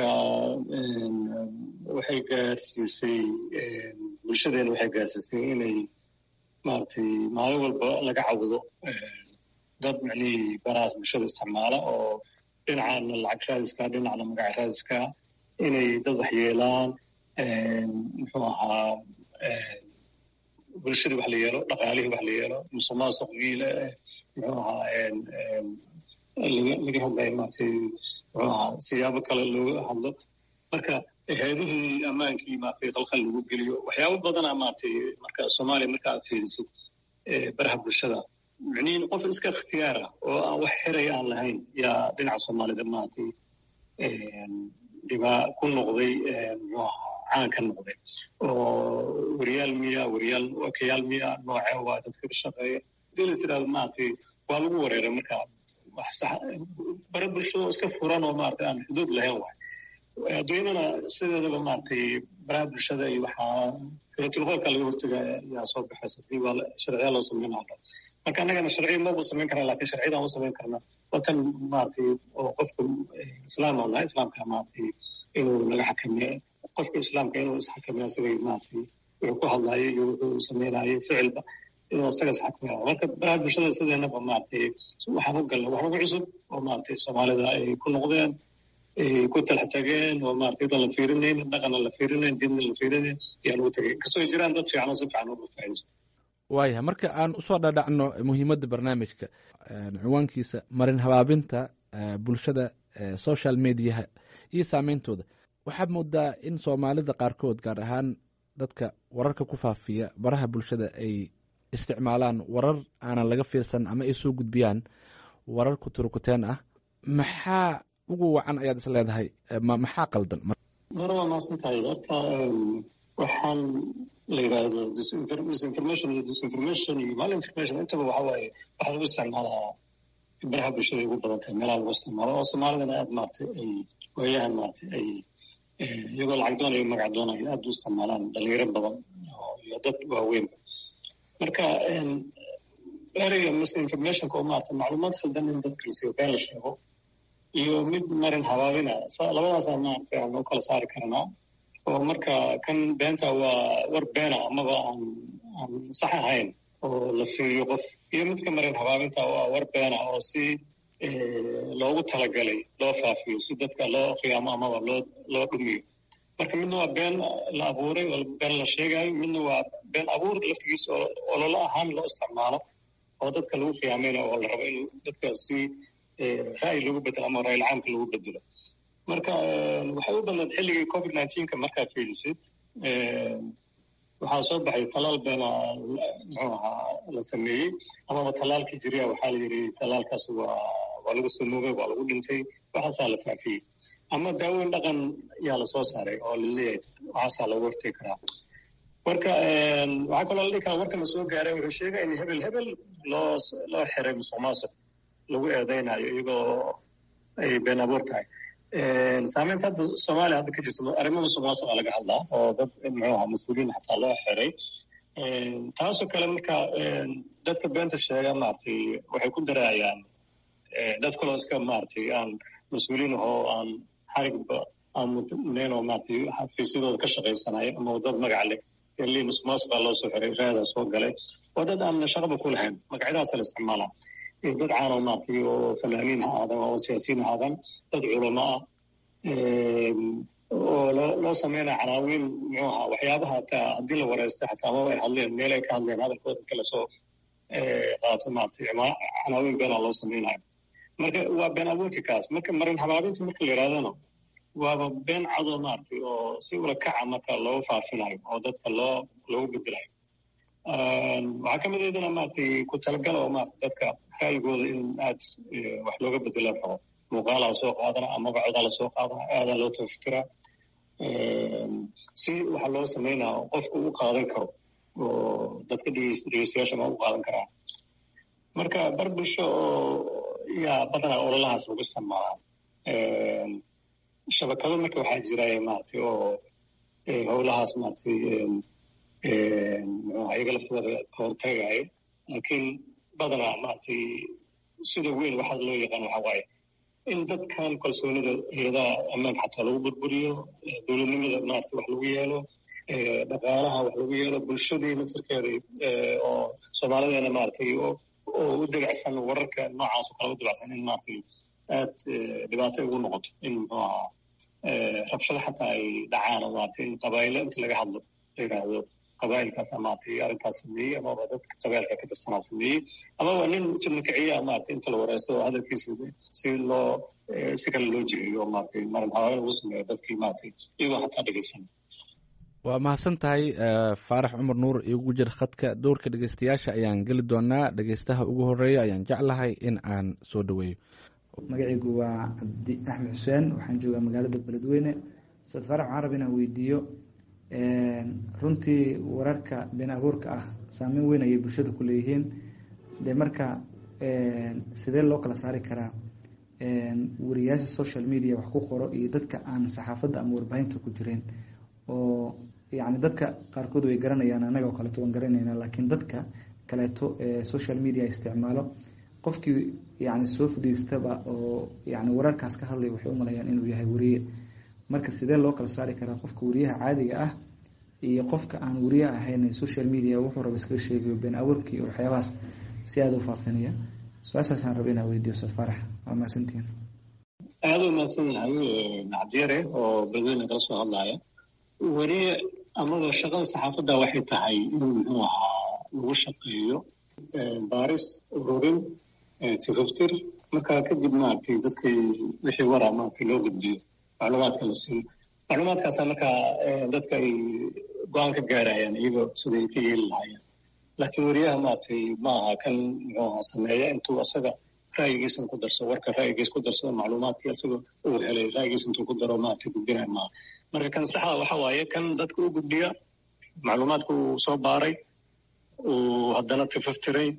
waxay gaarsiisay bulshadeena waxay gaarsiisay inay maaragtay maalin walba laga cawdo dad macnihii barahaas bulshada isticmaala oo dhinacana lacag raadiska dhinacna magac raadiska inay dad waxyeelaan muxuu ahaa bulshadii wax la yeelo dhaqaalihii wax la yeelo musuqmaasuq wiile muxuu ahaa laga hadlayo maaragtay muxuu ahaa siyaabo kale looga hadlo marka hay-adihii ammaankii maaragtay khalkhal lagu geliyo waxyaabo badana maaragtay marka soomaaliya marka aad fiirisid baraha bulshada micnihin qof iska ikhtiyaar ah oo aan wax xiraya aan lahayn yaa dhinaca soomaalida maaragtay dhibaa ku noqday muxuu ahaa caan ka noqday oo wariyaal miya wariyaal wakayaal miya nooce waa dadka ka shaqeeya hadii la yidhahdo maaragtay waa lagu wareeray marka wax sax bara bulshada oo iska furan oo maaragtay aan xuduud lahayn waay adduunyadana sideedaba maaragtay baraha bulshada iyo waxaa filatilqoolka laga hortaga yaa soo baxaysa hadii waa sharciya loo sameynaa marka annagana sharciya maba samayn karna lakin sharciyadan u samayn karna watan maaragtay oo qofka islaam oo nahay islaamka maaragtay inuu naga xakameeyo qofka islaamka inuu isxakameeyo isagay maaragtay wuxuu ku hadlayo iyo wuxuu samaynayo ficilba inuu isaga isxakameeyo marka baraha bulshada sideenaba maaragtay waxaan u galnay wax ugu cusub oo maaragtay soomaalida ay ku noqdeen ay ku talax tageen oo maaragtay dan la fiirinayn dhaqanna la fiirinayn diinna la fiirinayn ayaa lagu tagay inkastoo jiraan dad fiican oo si fiican uga faa'iidaysta waayahay marka aan usoo dhadhacno muhiimadda barnaamijka ciwaankiisa marin habaabinta bulshada social mediaha iyo saameyntooda waxaad moodaa in soomaalida qaarkood gaar ahaan dadka wararka ku faafiya baraha bulshada ay isticmaalaan warar aanan laga fiirsan ama ay soo gudbiyaan warar kuturukuteen ah maxaa ugu wacan ayaad is leedahay maxaa qaldan mar waa maasan tahay horta waxaan la yidhaahdo disinformation iyo disinformation iyo malinformation intaba waxa waaye waxaa lagu isticmaalaa baraha bulshada ugu badan tahay meelaha lagu isticmaalo oo soomaalidana aad maaragtay ay waayahan maaragtay ay iyagoo lacag doonayo magac doonayo aad u isticmaalaan dhalinyaro badan iyo dad waaweynba marka ereyga misinformationka oo maaragtay macluumaad khaldan in dadka lasiiyo been la sheego iyo mid marin habaabina labadaasaa maaragtay aan u kala saari karnaa oo marka kan beenta waa war beena amaba aan aan sax ahayn oo la siiyo qof iyo midka marin habaabinta waa war beena oo si loogu talagalay loo faafiyo si dadka loo khiyaamo amaba loo loo dhumiyo marka midna waa been la abuuray oo been la sheegayo midna waa been abuur laftigiisa oo ololo ahaan loo isticmaalo oo dadka lagu khiyaamayna oo la rabo in dadka si ra'yi lagu bedelo ama ra'yil caamka lagu bedelo marka waxay u badnayd xilligii covid nineteenka markaad fiilisid waxaa soo baxay talaal beena muxuu ahaa la sameeyey amaba talaalkii jiriya waxaa la yidhi talaalkaas waa waa lagu samoogay waa lagu dhintay waxaasaa la faafiyey ama daaweyn dhaqan yaa lasoo saaray oo laleeyahay waxaasaa lagu hortegi karaa marka waxaa kaloo la dhihi karaa warkan la soo gaaray wuxuu sheegaya in hebel hebel loo loo xiray musuq maasuq lagu eedeynayo iyagoo ay been abuur tahay saameynta hadda soomaaliya hadda ka jirto arrimo musuq maasuqa laga hadlaa oo dad muxuu ahaa mas-uuliyiin xataa loo xiray taasoo kale marka dadka beenta sheega maaragtay waxay ku daraayaan dad kaloo iska maaragtay aan mas-uuliyiin ahoo aan xarigba aan mudnayn oo maaragtay xafiisyadooda ka shaqaysanayo ama dad magac leh eli musuq maasuqa loo soo xiray raadaa soo galay waa dad aan shaqaba ku lahayn magacyadaasa la isticmaalaa dad caanoo maaragtay oo fanaaniin ha aadan oo siyaasiyiin ha aadan dad culamo ah oo loo loo sameynaya canaawiin muxuu ahaa waxyaabaha hataa haddii la wareystay xataa amaba ay hadleen meel ay ka hadleen hadalkooda inta lasoo qaato maaragtay canaawiin beenaa loo sameynayo marka waa been abuurka kaas marka marin habaabinta marka la yidhahdana waaba been cadoo maaragtay oo si ula kaca marka loo faafinayo oo dadka loo loogu bedelayo waxaa ka mid aydana maaragtay ku talagala oo maaragtay dadka ra'yigooda in aad wax looga bedelo rabo muuqaalaa lasoo qaadana amaba codaa lasoo qaadana aadaa loo tafatira si waxa loo sameynaa qofku u qaadan karo oo dadka dhegeystayaasha ma u qaadan karaan marka bar bulsho oo yaa badanaa ololahaas lagu isticmaalaa shabakado marka waxaa jira maaragtay oo howlahaas maaragtay muxuu iyaga laftooda ka hortagayo laakiin badanaa maaragtay sida weyn waxaa loo yaqaan waxa waaye in dadkan kalsoonida hay-adaha ammaanka xataa lagu burburiyo dowladnimada maarata wax lagu yeelo dhaqaalaha wax lagu yeelo bulshadii naftirkeeda oo soomaalideena maaratay oo u dabacsan wararka noocaas oo kale u dabacsan in maaratay aad dhibaato ugu noqoto in muxuu ahaa rabshado xataa ay dhacaan oo maarata in qabaa'ilo inta laga hadlo la yidhaahdo qabaa'ilkaas maaragtay arrintaas sameeyey amaba dadka qabailka ka tirsanaa sameeyey amaba nin fidna kiciya maaragtay inta la wareysto oo hadalkiisa si loo si kale loo jiheeyo maaragtay marin habaabin lagu sameeyo dadkii maaragtay iyagoo xataa dhegeysan waa mahadsan tahay faarax cumar nuur igu jir khadka dowrka dhegeystayaasha ayaan geli doonaa dhegeystaha ugu horeeya ayaan jeclahay in aan soo dhaweeyo magacaygu waa cabdi axmed xuseen waxaan joogaa magaalada beledweyne ustaad faarax waxaan raba inaan weydiiyo runtii wararka been abuurka ah saameyn weyn ayay bulshada ku leeyihiin de marka sidee loo kala saari karaa wariyaasha social media wax ku qoro iyo dadka aan saxaafadda ama warbaahinta ku jireen oo yacni dadka qaarkood way garanayaan annaga oo kaleeto waan garanayna laakiin dadka kaleeto ee social media isticmaalo qofkii yani soo fadhiistaba oo yani wararkaas ka hadlaya waxay u malayaan inuu yahay wariye marka sidee loo kala saari karaa qofka wariyaha caadiga ah iyo qofka aan wariye ahayn social media wuxuu raba iskaga sheegayo been abuurkii waxyaabahaas si aada u faafinaya su-aashaasaan raba inaa weydiyo ustaad faarax waa mahadsantihiin aada u mahadsan yahay cabdiyare oo beledweyne kala soo hadlaya wariye amaba shaqada saxaafadda waxay tahay inuu muxuu ahaa lagu shaqeeyo baaris ururin tifaftir markaa kadib maaragtay dadkii wixii waraa maaragtay loo gudbiyo macluumaadka la siiyo macluumaadkaasa markaa dadka ay go-aan ka gaarayaan iyagoo siday ka yeeli lahaayeen laakiin wariyaha maaragtay ma aha kan muxuu ahaa sameeya intuu asaga ra'yigiisana ku darsado warka ra'yigiis ku darsado macluumaadkii asaga uu helay ra'yigiis intuu ku daro maaragtay gudbinaya maaha marka kan saxda waxa waaye kan dadka u gudbiya macluumaadka uu soo baaray uu haddana tifaftiray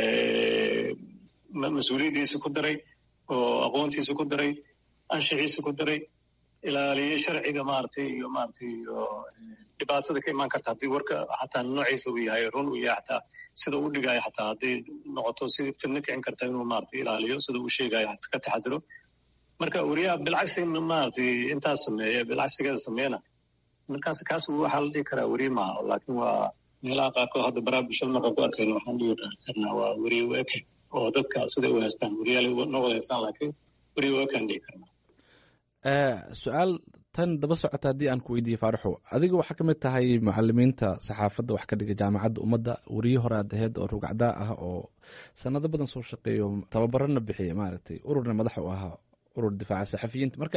mas-uuliyaddiisa ku daray oo aqoontiisa ku daray anshixiisa ku daray ilaaliyey sharciga maaragtay iyo maaragtay iyo dhibaatada ka imaan karta haddii warka xataa noociisa uu yahay run uu yahay xataa sida uu dhigayo xataa hadday noqoto si fidno kicin karta inuu maaragtay ilaaliyo sida uu sheegayo ka taxadiro marka wariyaha bilcagsi maaragtay intaas sameeya bilcagsigeeda sameeyana markaas kaas waxaa la dhihi karaa weriye maaha laakiin waa meelaha qaarkood hadda baraha bulshada markaan ku arkayno waxaan dhihi karnaa waa weriye weke oo dadka siday u haystaan weriyaal noo wada haystaan laakiin weriye wekaan dhihi karnaa su-aal tan daba socota haddii aan ku weydiiye faaraxow adiga waxaa ka mid tahay mucalimiinta saxaafadda wax ka dhiga jaamacadda ummadda weriye hore aad aheyd oo rugacdaa ah oo sanado badan soo shaqeeyo tababarana bixiya maaragtay ururna madax u ahaa urur difaaca saxafiyiinta marka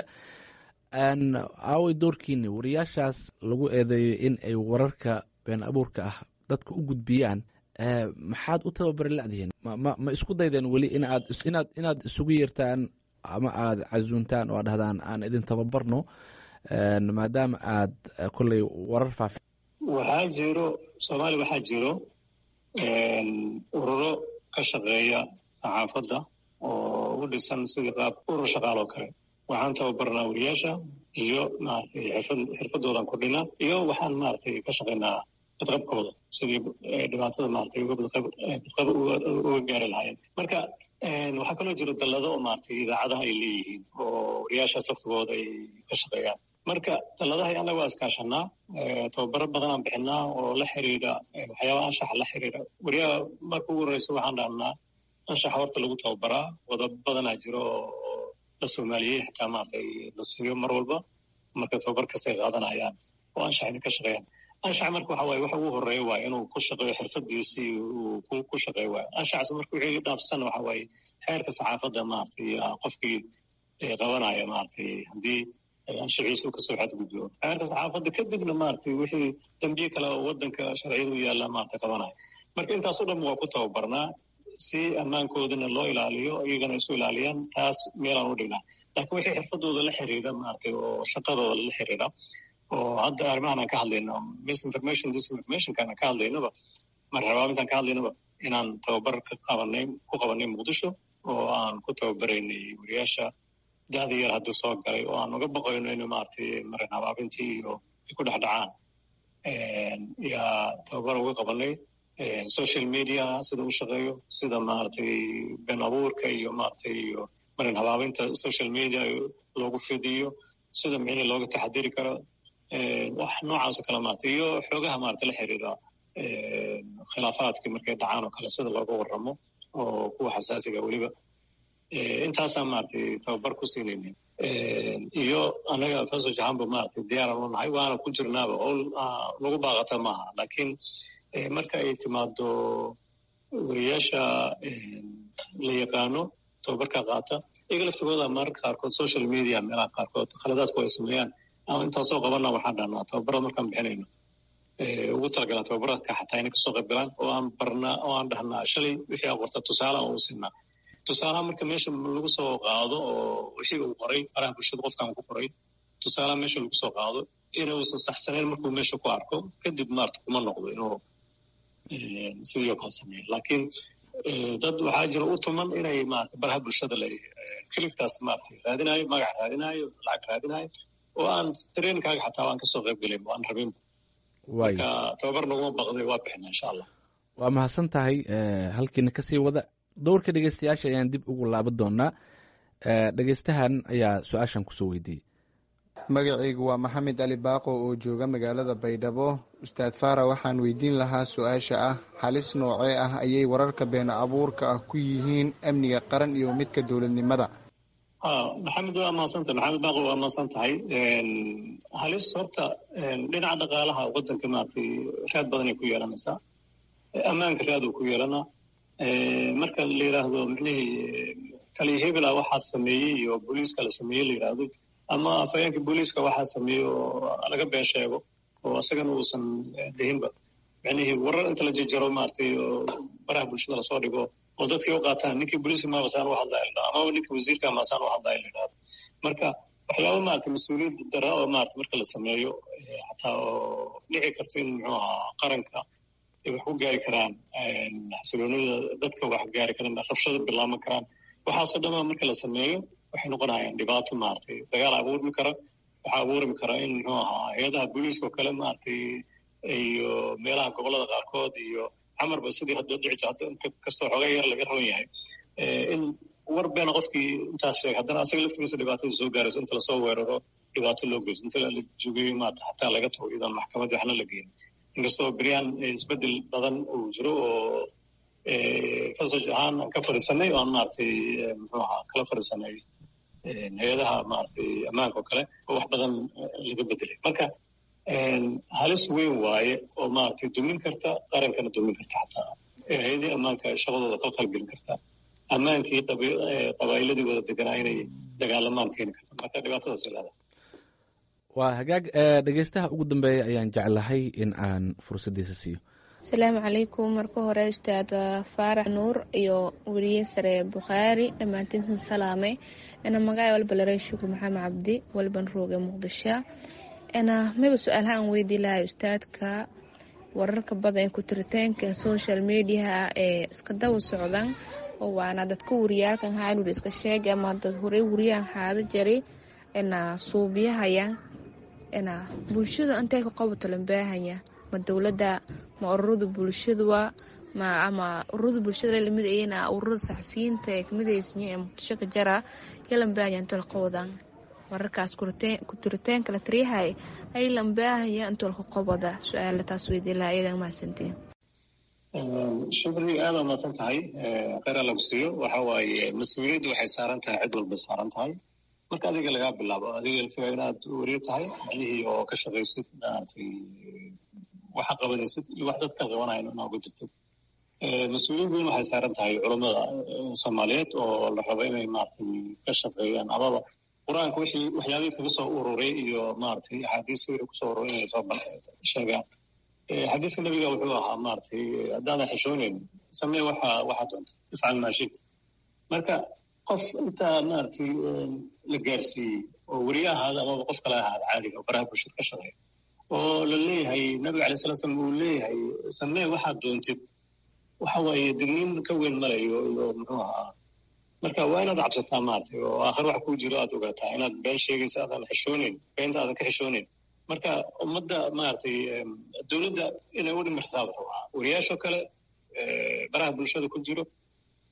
aaway doorkiini wariyaashaas lagu eedeeyo in ay wararka been abuurka ah dadka u gudbiyaan maxaad u tababari ladihiin ma isku daydeen weli inaad inaad inaad isugu yeertaan ama aada casuuntaan oo ad dhahdaan aan idin tababarno maadaama aad kolley warar faafi waxaa jiro soomaaliya waxaa jiro ururo ka shaqeeya saxaafadda oo u dhisan sidii qaab urur shaqaal oo kale waxaan tababarnaa wariyaasha iyo maaragtay xirfad xirfadoodan kordhinaa iyo waxaan maaragtay ka shaqaynaa badqabkooda sidii dhibaatada maaragtay uga badqab uga gaari lahaayeen marka waxaa kaloo jiro dallado oo maaragtay idaacadaha ay leeyihiin oo wariyaashaas laftigooda ay ka shaqeeyaan marka dalladaha annaga waa iskaashanaa tababaro badanaan bixinaa oo la xiriira waxyaaba anshaxa la xiriira wariyaha marka ugu horreysa waxaan dhahnaa anshaxa horta lagu tababaraa wadab badanaa jiro oo la soomaaliyey xitaa maaragtay la siiyo mar walba marka tababar kasta ay qaadanayaan oo anshaxina ka shaqeeyaan anshax marka waxa waaye waxa ugu horeeya waaye inuu ku shaqeeyo xirfadiisii uu ku shaqeeyo waaye anshaxas marka wixii dhaafsan waxa waaye xeerka saxaafadda maaragtay qofkii qabanaya maaragtay haddii anshaxiisa uu kasoo xadgudbo xeerka saxaafadda kadibna maaragtay wixii dambiye kale oo waddanka sharciyada u yaalla maaragtay qabanaya marka intaas oo dhan waa ku tababarnaa si ammaankoodana loo ilaaliyo iyagana isu ilaaliyaan taas meelaan u dhignaa laakiin wixii xirfadooda la xiriira maaragtay oo shaqadooda la xiriira oo hadda arrimahan aan ka hadlayno misinformation disinformationkaan aan ka hadlaynaba marxabaamintaan ka hadlaynaba inaan tababar ka qabanay ku qabanay muqdisho oo aan ku tababaraynay wariyaasha da'da yar hadduu soo galay oo aan uga baqayno inuu maaragtay marin habaabintii iyo ay ku dhex dhacaan yaa tababar uga qabanay social media sida u shaqeeyo sida maaragtay been abuurka iyo maaragtay iyo marin habaabinta social media loogu fidiyo sida micni looga taxadiri karo wax noocaasoo kale maarata iyo xoogaha maarata la xiriira khilaafaadkii markay dhacaan oo kale sida looga warramo oo kuwa xasaasiga weliba intaasaa maaragtay tababar ku siinayna iyo anaga fasoj ahaanba maaragtay diyaaran u nahay waana ku jirnaaba oo lagu baaqata maaha laakiin marka ay timaado wariyaasha la yaqaano tababarka qaata iyaga laftigooda mararka qaarkood social media meelaha qaarkood khaladaadku ay sameeyaan ama intaasoo qabana waxaan dhahnaa tababarada markaan bixinayno ugu talagalaan tababaradka xataa inay kasoo qayb galaan oo aan barnaa oo aan dhahnaa shalay wixii aa qorta tusaale aan u siinaa tusaalaha marka meesha lagu soo qaado oo wixii uu qoray faraha bulshada qofkan ku qoray tusaalaha meesha lagu soo qaado inuusan saxsanayn markuu meesha ku arko kadib maarta kuma noqdo inuu sidii oo kale sameeyo laakiin dad waxaa jira u tuman inay maarata baraha bulshada la kilibtaas maarata raadinayo magac raadinayo lacag raadinayo oo aan trainkaaga xataa aan kasoo qayb gelin aan rabin marka tababar naguma baqday waa bixina insha allah waa mahadsan tahay halkiina kasii wada dowrka dhegeystayaasha ayaan dib ugu laaban doonaa dhegeystahan ayaa su-aashan kusoo weydiiyey magacaygu waa maxamed ali baaqo oo jooga magaalada baydhabo ustaad faara waxaan weydiin lahaa su-aasha ah halis noocee ah ayay wararka been abuurka ah ku yihiin amniga qaran iyo midka dowladnimada maxamed waa mahadsanta maxamed baaqo waa mahadsan tahay halis horta dhinaca dhaqaalaha wadanka maaragtay raad badanay ku yeelanaysaa ammaanka raaduu ku yeelanaa marka la yidhaahdo micnihii taliya hebela waxaa sameeyey iyo booliiska la sameeyey la yidhaahdo ama afhayeenka booliiska waxaa sameeyey oo laga been sheego oo isagana uusan dhihinba micnihii warar inta la jejaro maaragtay oo baraha bulshada lasoo dhigo oo dadkii u qaataan ninkii booliiska maabasaan u hadlaya la dhahdo amaba ninkii wasiirka maasaan u hadlaya la yidhahdo marka waxyaaba maaragtay mas-uuliyad dara oo maarata marka la sameeyo xataa oo dhici karto in muxuu ahaa qaranka ay wax ku gaari karaan xasiloonida dadka wax gaari karaan rabshada bilaaban karaan waxaasoo dhama marka la sameeyo waxay noqonayaan dhibaato maaragtay dagaal abuurmi kara waxaa abuurmi kara in muxuu ahaa hay-adaha booliiska oo kale maaragtay iyo meelaha gobolada qaarkood iyo camarba sidii hadda dhici jirto inta kastoo xooga yar laga raban yahay in war beena qofkii intaas sheegay haddana asaga laftigiisa dhibaatada soo gaarayso inta lasoo weeraro dhibaato loo geyso inta la jogeeyo maarata xataa laga tago iyadoon maxkamad waxna la geenin inkastoo beryaan isbedel badan uu jiro oo fasaj ahaan aan ka fadhiisanay oo aan maaragtay muxuu ahaa kala fadhiisanay hay-adaha maaragtay ammaanka oo kale oo wax badan laga bedelay marka halis weyn waaye oo maaragtay dumin karta qarankana dumin karta xataa hay-adii ammaanka shaqadooda qalqal gelin karta ammaankii qabaa'iladii wada deganaa inay dagaalamaan keeni karta marka dhibaatadaas leedahay waa hagaag dhegeystaha ugu dambeeya ayaan jeclahay in aan fursaddiisa siiyo asalaamu calaykum marka hore ustaad faarax nuur iyo weriye sare bukhaari dhammaantiinsan salaamay ina magaca walba laray shukur maxamed cabdi walban rooge muqdisho ina miba su-aalaha aan weydii lahay ustaadka wararka badan ku tiritaanka social mediaha ee iska daba socdan oo waana dadka wariyaalkan haanur iska sheegay ama dad horey wariyaan haada jaray ina suubiyahaya ina bulshada intay ka qabato lambaahanya ma dowladda ma ururada bulshadua ma ama ururada bulshada lamid ayana ururada saxafiyiinta ee kamid aysinya ee muqdisho ka jara ya lambaahanya intoo la qabadan wararkaas ku tiritaanka la tariyahay ay lambaahaya intoo laka qabada su-aala taas weydii laha iyadan mahadsantiin shukri aada mahadsan tahay kheyr lagu siiyo waxa waaye mas-uuliyaddu waxay saaran tahay cid walbay saaran tahay marka adiga lagaa bilaabo adiga laftigaa inaad weriyo tahay macnihii oo ka shaqaysid maaragtay waxa qabanaysid iyo wax dadka qabanayan inaa uga jirtid mas-uuliyad weyn waxay saaran tahay culammada soomaaliyeed oo la rabo inay maaragtay ka shaqeeyaan amaba qur-aanka wixii waxyaabihii kaga soo ururay iyo maaragtay axaadiis wixii kusoo ururay inay soo sheegaan xadiiska nabiga wuxuu ahaa maaragtay haddaadan xishooneyn samee waxa waxa doonta ifcal maa shita marka qof intaa maaragtay la gaarsiiyey oo weriye ahaada amaba qof kale ahaada caadiga oo baraha bulshada ka shaqeeya oo la leeyahay nabiga alay sala slam uu leeyahay samee waxaad doontid waxa waaye digniin ka weyn malayo iyo muxuu ahaa marka waa inaad cabsataa maaragtay oo aakhir wax kuu jiro aad ogaataa inaad been sheegaysa aadan xishooneyn beenta aadan ka xishooneyn marka ummadda maaragtay dowladda inay u dhimirsaaba rabaa wariyaashoo kale baraha bulshada ku jiro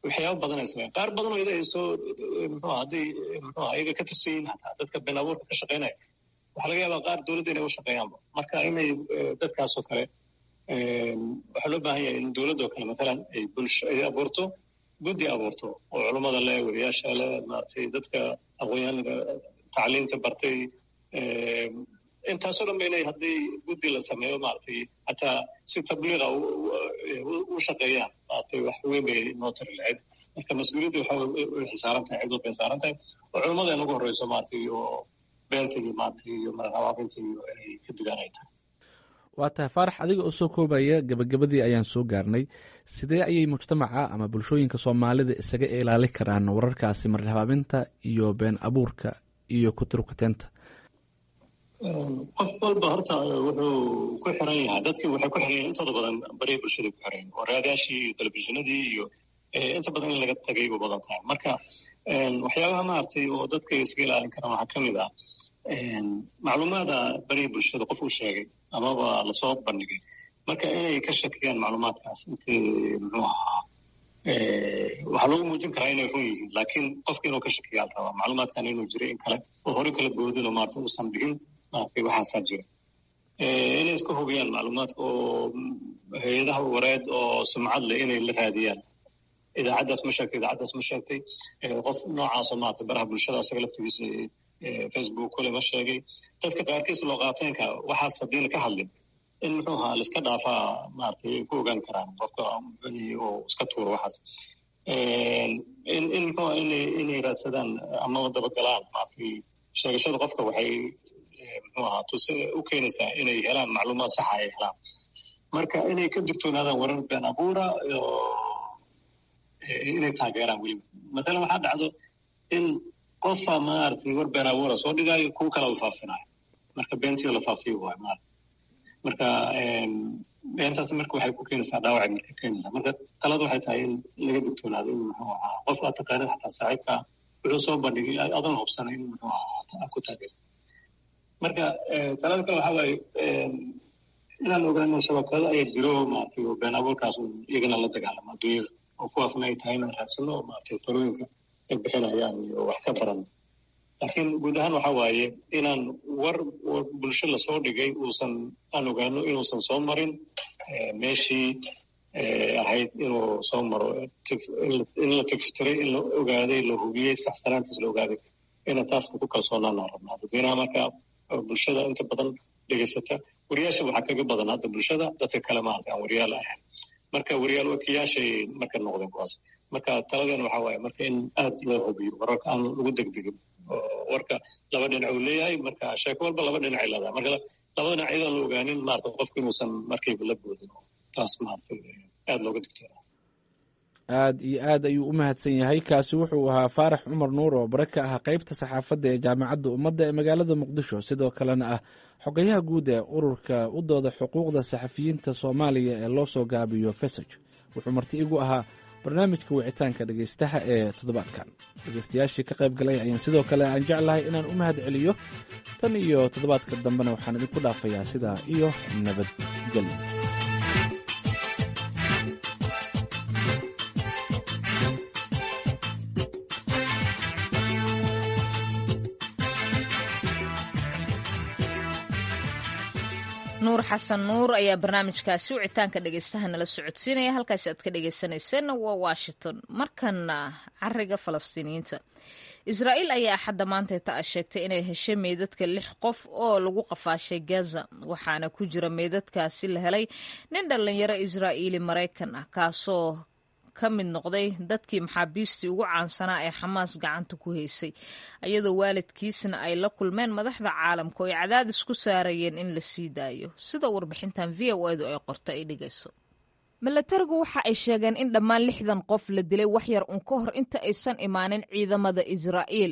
waxyaaba badan ay sameeyaan qaar badan oo ida ay soo muxuu hadday muxuu ayaga ka tirsan yihiin hataa dadka been abuurka ka shaqaynaya waxaa laga yaabaa qaar dowladda inay u shaqeeyaanba marka inay dadkaasoo kale waxaa loo baahan yahay in dowladdoo kale matalan ay bulsho ay abuurto guddi abuurto oo culummada leh wariyaasha leh maaragtay dadka aqoonyahanada tacliinta bartay intaasoo dhan ba inay haddii guddi la sameeyo maaragtay hataa si tabliiqa u shaqeeyaan maaragtay wax weyn bay noo tari lahayd marka mas-uuliyadda waxa way xisaaran tahay cidoo bay saaran tahay oo culummada in ugu horreyso maaragtay iyo beenta iyo maaragtay iyo marahabaabinta iyo inay ka dugaan ay tahay waa tahay faarax adiga oo soo koobaya gebagabadii ayaan soo gaarnay sidee ayay mujtamaca ama bulshooyinka soomaalida isaga ilaali karaan wararkaasi marhabaabinta iyo been abuurka iyo kuturkuteenta qof walba horta wuxuu ku xiran yahay dadkii waxay ku xiran yahay intooda badan bariya bulshada ku xiran oo raadaashii iyo telefishinadii iyo inta badan in laga tagay bu badan tahay marka waxyaabaha maaragtay oo dadka iska ilaalin karaan waxaa ka mid ah macluumaada bariya bulshada qof uu sheegay amaba lasoo bandhigay marka inay ka shakiyaan macluumaadkaas intii muxuu ahaa waxaa loogu muujin karaa inay run yihiin laakiin qofka inuu ka shakiyaa la rabaa macluumaadkan inuu jiray in kale oo hore kala boodin oo maarata uusan dhigin maaragtay waxaasaa jira inay iska hubiyaan macluumaadka oo hay-adaha wareed oo sumcad leh inay la raadiyaan idaacaddaas ma sheegtay idaacaddaas ma sheegtay qof noocaasoo maarata baraha bulshada asaga laftigiisa facebook kule ma sheegay dadka qaarkiis loo qaateenka waxaas haddiina ka hadlin in muxuu ahaa laiska dhaafaa maaragtay ay ku ogaan karaan qofka oo iska tuuro waxaas in in muxuu aha inay inay raadsadaan amaba dabagalaan maaragtay sheegashada qofka waxay muxuu ahaa tuse u keenaysaa inay helaan macluumaad saxa ay helaan marka inay ka digtoonaadaan warar been abuura inay taageeraan weliba mathalan waxaa dhacdo in qofa maaragtay war been abuura soo dhigaayo kuwa kale la faafinayo marka beentii la faafiyo waay maarata marka beentaas marka waxay ku keenaysaa dhaawacay marka keenaysaa marka talada waxay tahay in laga digtoonaado in muxuu ahaa qof aad taqaanid xataa saaxiibka wuxuu soo bandhigay adoon hubsanay in muxuu ahaa ku taageerto marka talada kale waxaa waaye inaan ogaano shabakado ayaa jiro maaragtay oo been abuurkaas iyagana la dagaalamo adduunyada oo kuwaasna ay tahay inaan raadsano maaragtay talooyinka ay bixinayaan iyo wax ka baran laakiin guud ahaan waxa waaye inaan war bulsho lasoo dhigay uusan aan ogaano inuusan soo marin meeshii ahayd inuu soo maro in la tiftiray in la ogaaday la hubiyey saxsanaantiis la ogaaday ina taas ku kalsoonaanaan rabnaa dadweynaha marka bulshada inta badan dhegeysata wariyaasha waxaa kaga badan hadda bulshada dadka kale maarata aan wariyaal ahayn marka wariyaal wakiyaashay marka noqdeen kuwaas marka taladeena waxaa waaye marka in aad loo hubiyo wararka aan lagu degdegin warka laba dhinac uu leeyahay marka sheeko walba laba dhinacay leedahay marka laba dhinac iyadoo la ogaanin maarata qofku inuusan markayba la boodin taas maarata aad looga digtoona aad iyo aad ayuu u mahadsan yahay kaasi wuxuu ahaa faarax cumar nuur oo bare ka ah qeybta saxaafadda ee jaamacadda ummadda ee magaalada muqdisho sidoo kalena ah xogayaha guud ee ururka u dooda xuquuqda saxafiyiinta soomaaliya ee loo soo gaabiyo fesaj wuxuu marti igu ahaa barnaamijka wicitaanka dhegaystaha ee toddobaadkan dhegaystayaashii ka qayb galay ayaan sidoo kale aan jeclahay inaan u mahad celiyo tan iyo toddobaadka dambena waxaan idinku dhaafayaa sidaa iyo nabadgelyo nuur xasan nuur ayaa barnaamijkaasi wicitaanka dhegeystaha nala socodsiinaya halkaasi aad ka dhegeysanayseena waa washington markana cariga falastiiniyiinta israa'iil ayaa axadda maanteeta a sheegtay inay heshay meydadka lix qof oo lagu qafaashay gaza waxaana ku jira meydadkaasi la helay nin dhallinyaro israa'iili maraykan ah kaasoo ka mid noqday dadkii maxaabiistii ugu caansanaa ee xamaas gacanta ku haysay iyadoo waalidkiisna ay la kulmeen madaxda caalamka oo ay cadaadis ku saarayeen in la sii daayo sida warbixintan v o edu ay qorto ay dhigayso milatarigu waxa ay sheegeen in dhammaan lixdan qof la dilay waxyar un ka hor inta aysan imaanin ciidamada israa'iil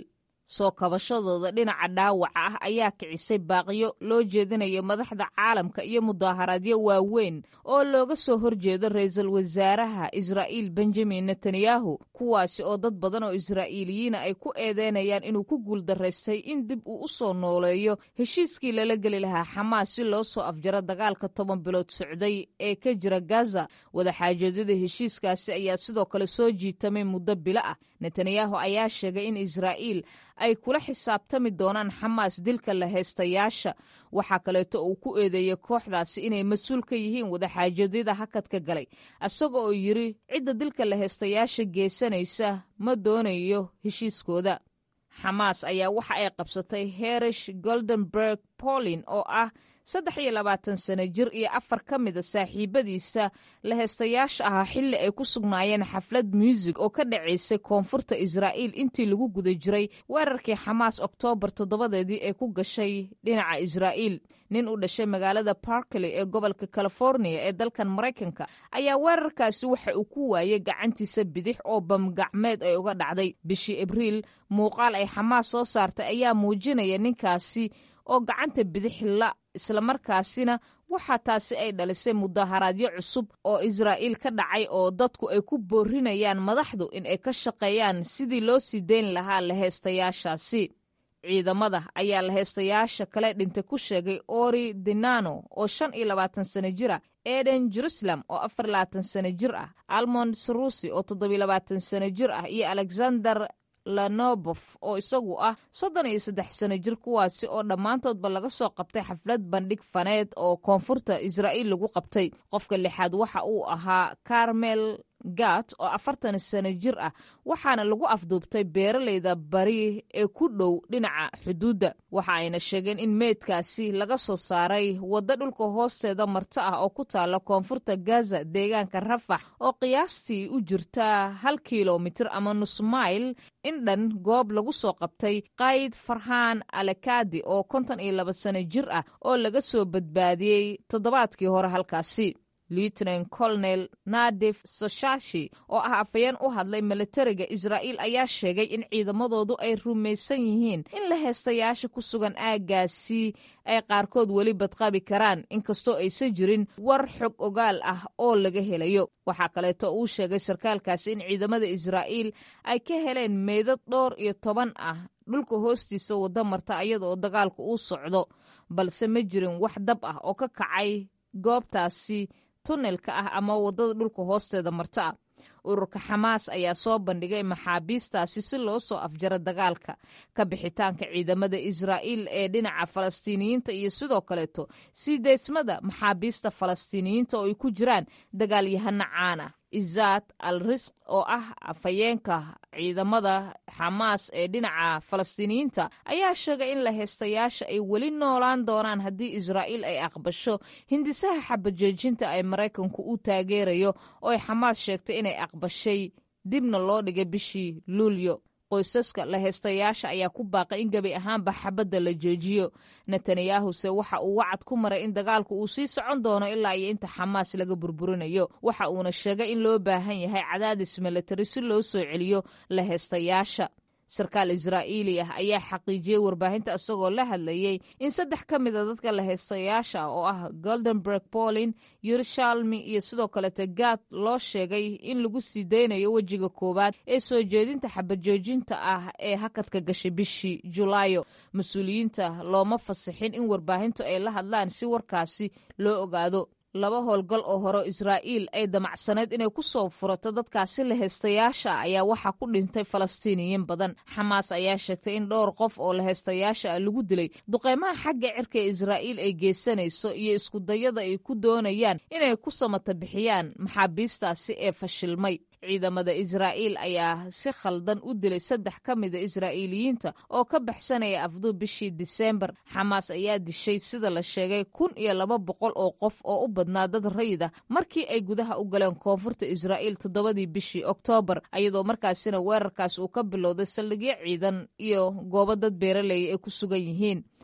soo kabashadooda dhinaca dhaawaca ah ayaa kicisay baaqiyo loo jeedinayo madaxda caalamka iyo mudaaharaadyo waaweyn oo looga soo horjeedo ra-iisul wasaaraha israa'iil benjamin netanyahu kuwaasi oo dad badan oo israa'iiliyiina ay ku eedeynayaan inuu ku guuldaraystay in dib uu u soo nooleeyo heshiiskii lala geli lahaa xamaas si loo soo afjaro dagaalka toban bilood socday ee ka jira gaza wadaxaajoedyada heshiiskaasi ayaa sidoo kale soo jiitamay muddo bilo ah netanyahu ayaa sheegay in israa'iil ay kula xisaabtami doonaan xamaas dilka la haystayaasha waxaa kaleeto uu ku eedeeyey kooxdaasi inay mas-uul ka yihiin wadaxaajoedyada hakadka galay isaga oo yidri cidda dilka la haystayaasha geesanaysa ma doonayo heshiiskooda xamaas ayaa waxa ay qabsatay herish goldenberg polin oo ah saddex iyo labaatan sano jir iyo afar ka mida saaxiibadiisa la heestayaasha ahaa xilli ay ku sugnaayeen xaflad muusig oo ka dhacaysay koonfurta israa'iil intii lagu guda jiray weerarkii xamaas oktoobar toddobadeedii ee ku gashay dhinaca israa'iil nin u dhashay magaalada barkley ee gobolka californiya ee dalkan maraykanka ayaa weerarkaasi waxa uu ku waayey gacantiisa bidix oo bamgacmeed ay uga dhacday bishii abriil muuqaal ay xamaas soo saartay ayaa muujinaya ninkaasi oo gacanta bidix la islamarkaasina waxaa taasi ay dhalisay mudaharaadyo cusub oo israa'iil ka dhacay oo dadku ay ku boorinayaan madaxdu in ay ka shaqeeyaan sidii loo sii deyn lahaa laheystayaashaasi ciidamada ayaa laheystayaasha kale dhintay ku sheegay ori dinano oo shan iyo labaatan sano jira eden jerusalem oo afar labaatan sano jir ah almond sarusi oo toddobiyo labaatan sano jir ah iyo alexander lanobof oo isagu ah soddon iyo saddex sano jir kuwaasi oo dhammaantoodba laga soo qabtay xaflad bandhig faneed oo koonfurta israa'iil lagu qabtay qofka lixaad waxa uu ahaa carmel gat oo afartan sano jir ah waxaana lagu afduubtay beeraleyda bari ee ku dhow dhinaca xuduudda waxa ayna sheegeen in meydkaasi laga soo saaray waddo dhulka hoosteeda marto ah oo ku taalla koonfurta gaza deegaanka rafax oo qiyaastii u jirta hal kilomitir ama nus mayl in dhan goob lagu soo qabtay qayd farhaan alekadi oo konton iyo laba sano jir ah oo laga soo badbaadiyey toddobaadkii hore halkaasi lieutenant colonel nadif soshashi oo ah afayeen u hadlay militariga israa'iil ayaa sheegay in ciidamadoodu ay rumaysan yihiin in la heestayaasha ku sugan aaggaasi ay qaarkood weli badqabi karaan inkastoo aysan jirin war xog ogaal ah oo laga helayo waxaa kaleeto uu sheegay sarkaalkaasi in ciidamada israa'iil ay ka heleen meydad dhowr iyo toban ah dhulka hoostiisa wadda marta iyada oo dagaalku uu socdo balse ma jirin wax dab ah oo ka kacay goobtaasi tunnelka ah ama waddada dhulka hoosteeda marto ah ururka xamaas ayaa soo bandhigay maxaabiistaasi si loo soo afjaro dagaalka ka bixitaanka ciidamada israa'iil ee dhinaca falastiiniyiinta iyo sidoo kaleeto sii deysmada maxaabiista falastiiniyiinta oo ay ku jiraan dagaalyahano caan ah izaad al risq oo ah afhayeenka ciidamada xamaas ee dhinaca falastiiniyiinta ayaa sheegay in la heystayaasha ay weli noolaan doonaan haddii israa'iil ay aqbasho hindisaha xabajoojinta ay maraykanku u taageerayo oo ay xamaas sheegtay inay aqbashay dibna loo dhigay bishii luulyo qoysaska la heystayaasha ayaa ku baaqay in gebi ahaanba xabadda la joojiyo netanyahuse waxa uu wacad ku maray in dagaalku uu sii socon doono ilaa iyo inta xamaas laga burburinayo waxa uuna sheegay in loo baahan yahay cadaadis militari si loo soo celiyo la heystayaasha sarkaal israa'iili ah ayaa xaqiijiyey warbaahinta isagoo la hadlayey in saddex ka mida dadka la heystayaasha oo ah goldenberg polin yerushalmi iyo sidoo kalete gad loo sheegay in lagu sii daynayo wejiga koowaad ee soo jeedinta xabajoojinta ah ee hakadka gashay bishii julaayo mas-uuliyiinta looma fasixin in warbaahintu ay la hadlaan si warkaasi loo ogaado laba howlgal oo hore israa'iil ay damacsaneyd inay ku soo furato dadkaasi la heystayaasha ayaa waxaa ku dhintay falastiiniyiin badan xamaas ayaa sheegtay in dhowr qof oo la heystayaasha ah lagu dilay duqeymaha xagga cirka ee israa'iil ay geysanayso iyo iskudayada ay ku doonayaan inay ku samata bixiyaan maxaabiistaasi ee fashilmay ciidamada israa'iil ayaa si khaldan u dilay saddex ka mida israa'iiliyiinta oo ka baxsanaya afduu bishii diseembar xamaas ayaa dishay sida la sheegay kun iyo laba boqol oo qof oo u badnaa dad rayid ah markii ay gudaha u galeen koonfurta israa'iil toddobadii bishii oktoobar ayadoo markaasina weerarkaas uu ka bilowday saldhigyo ciidan iyo goobo dad beeraleeya ay ku sugan yihiin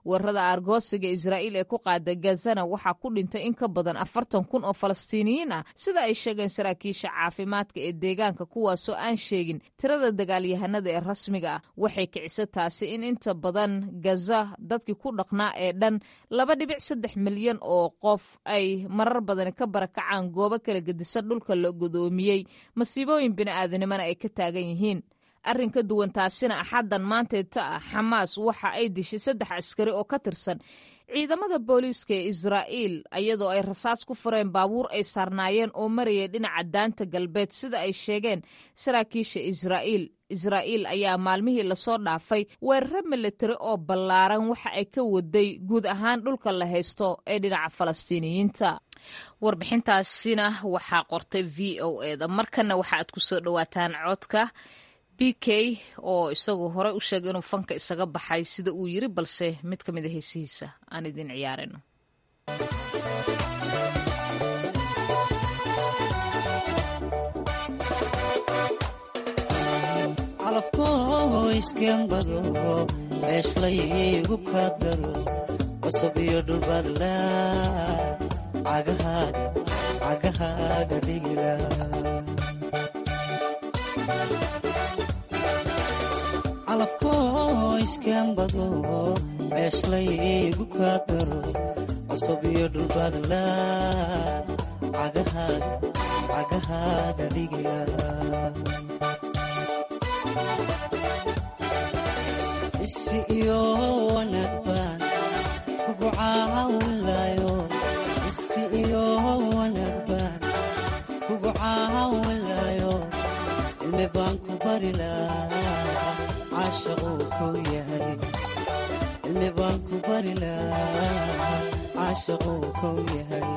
weerarada aargoosiga israa'iil ee ku qaada gazana waxaa ku dhintay in ka badan afartan kun oo falastiiniyiin ah sida ay sheegeen saraakiisha caafimaadka ee deegaanka kuwaasoo aan sheegin tirada dagaalyahanada ee rasmiga ah waxay kicisa taasi in inta badan gaza dadkii ku dhaqnaa ee dhan laba dhibic saddex milyan oo qof ay marar badan ka barakacaan goobo kala gedisan dhulka la godoomiyey masiibooyin bini'aadanimona ay ka taagan yihiin arrin ka duwan taasina axaddan maanteeta ah xamaas waxa ay dishay saddex askari oo ka tirsan ciidamada booliiska ee israa'iil iyadoo ay rasaas ku fureen baabuur ay saarnaayeen oo marayay dhinaca daanta galbeed sida ay sheegeen saraakiisha israa'iil israa'iil ayaa maalmihii lasoo dhaafay weeraro militari oo ballaaran waxa ay ka waday guud ahaan dhulka la haysto ee dhinaca falastiiniyiinta warbixintaasina waxaa qortay v o eda markanna waxa aad ku soo dhowaataan codka b k oo isagu hore u sheegay inuu fanka isaga baxay sida uu yiri balse mid ka mid a heesihiisa aan idin ciyaarino calafkoo iskembado ceeshlaygu kaa daro cusub iyo dhulbaadla cagahaaga dhigila calafkoo iskembado ceeshlaygu kaa daro cusub iyo dhulbaadla cagahaaga dhigila isi iyo wanaag baan kugu caawinlayo isi iyo wanaag baan kugu caawinlayo cilmi baan ku bari lahaa caashaquu kow yahay cilmi baan ku bari lahaa caashaquu kow yahay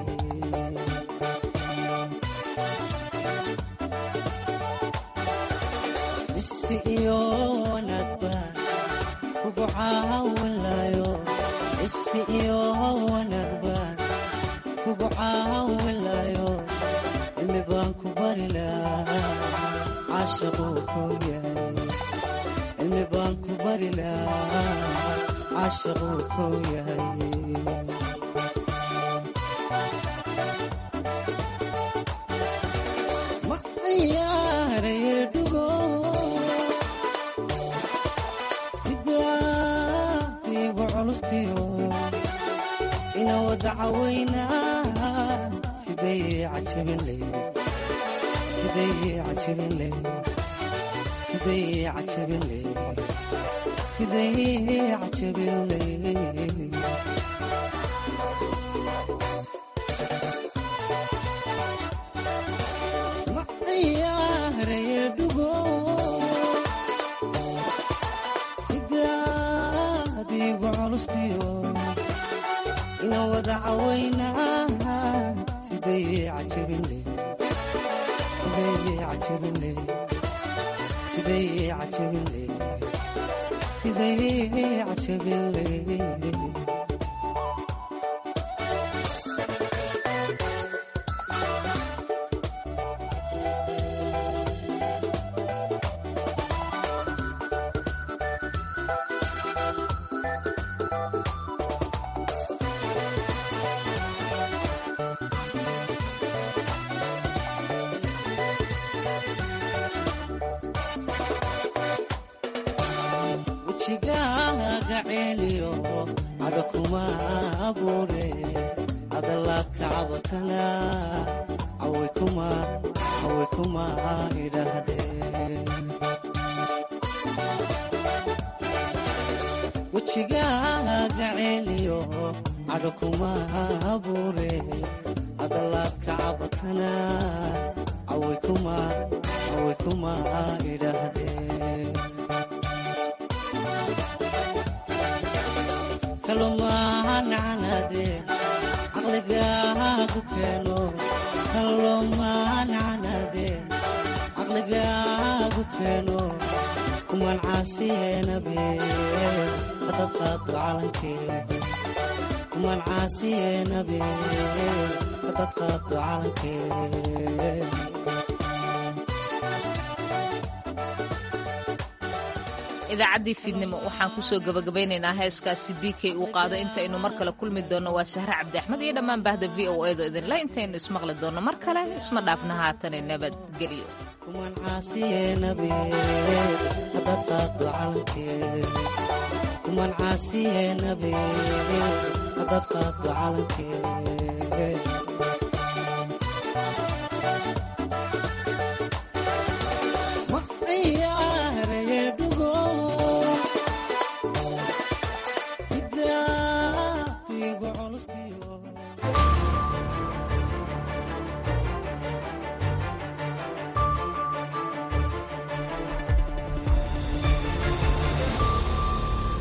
isi iyo wanaag baan kugu caawinlayo isi iyo wanaag baan kugu caawinlayo cilmi baan ku bari lahaa caashaquu kow yahay cilmi baan ku bari lahaa caashaquu kow yahay ma ciyaaraye dhugo sidaadiigu culustiyo ina wada cawaynaa siday cajabinley siday cajabinley siday cajabinley siday cajabinley ma ciyaaraye dhugo sidaadiigu culustiyo ina wada cawaynaa siday cajabinley siday cajabinley siday cajabinley siday cajabinley wejigaaga ceeliyo cadho kuma abuure adalaadka cabatana caway kuma idhaahdeen wejigaaga ceeliyo cadho kuma abuure adalaadka cabatana caway kuma idhaahdeen talomaanacanaade caqligaagu keeno talomaanacanaade caqligaagu keeno kumaan caasiyeenabe hadad qaado calankee kumaan caasiyeenabe hadad qaado calankee idaacaddii fiidnimo waxaan kusoo gabagabaynaynaa heeskaasi b k uu qaado intaynu mar kale kulmi doonno waa sahre cabdi axmed iyo dhammaan bahda v o edo idinle intaynu ismaqli doonno mar kale isma dhaafna haatane nabadgelyo kuman caasiye nabi haddaad qaado calankee kuman caasiye nabi haddaad qaado calankee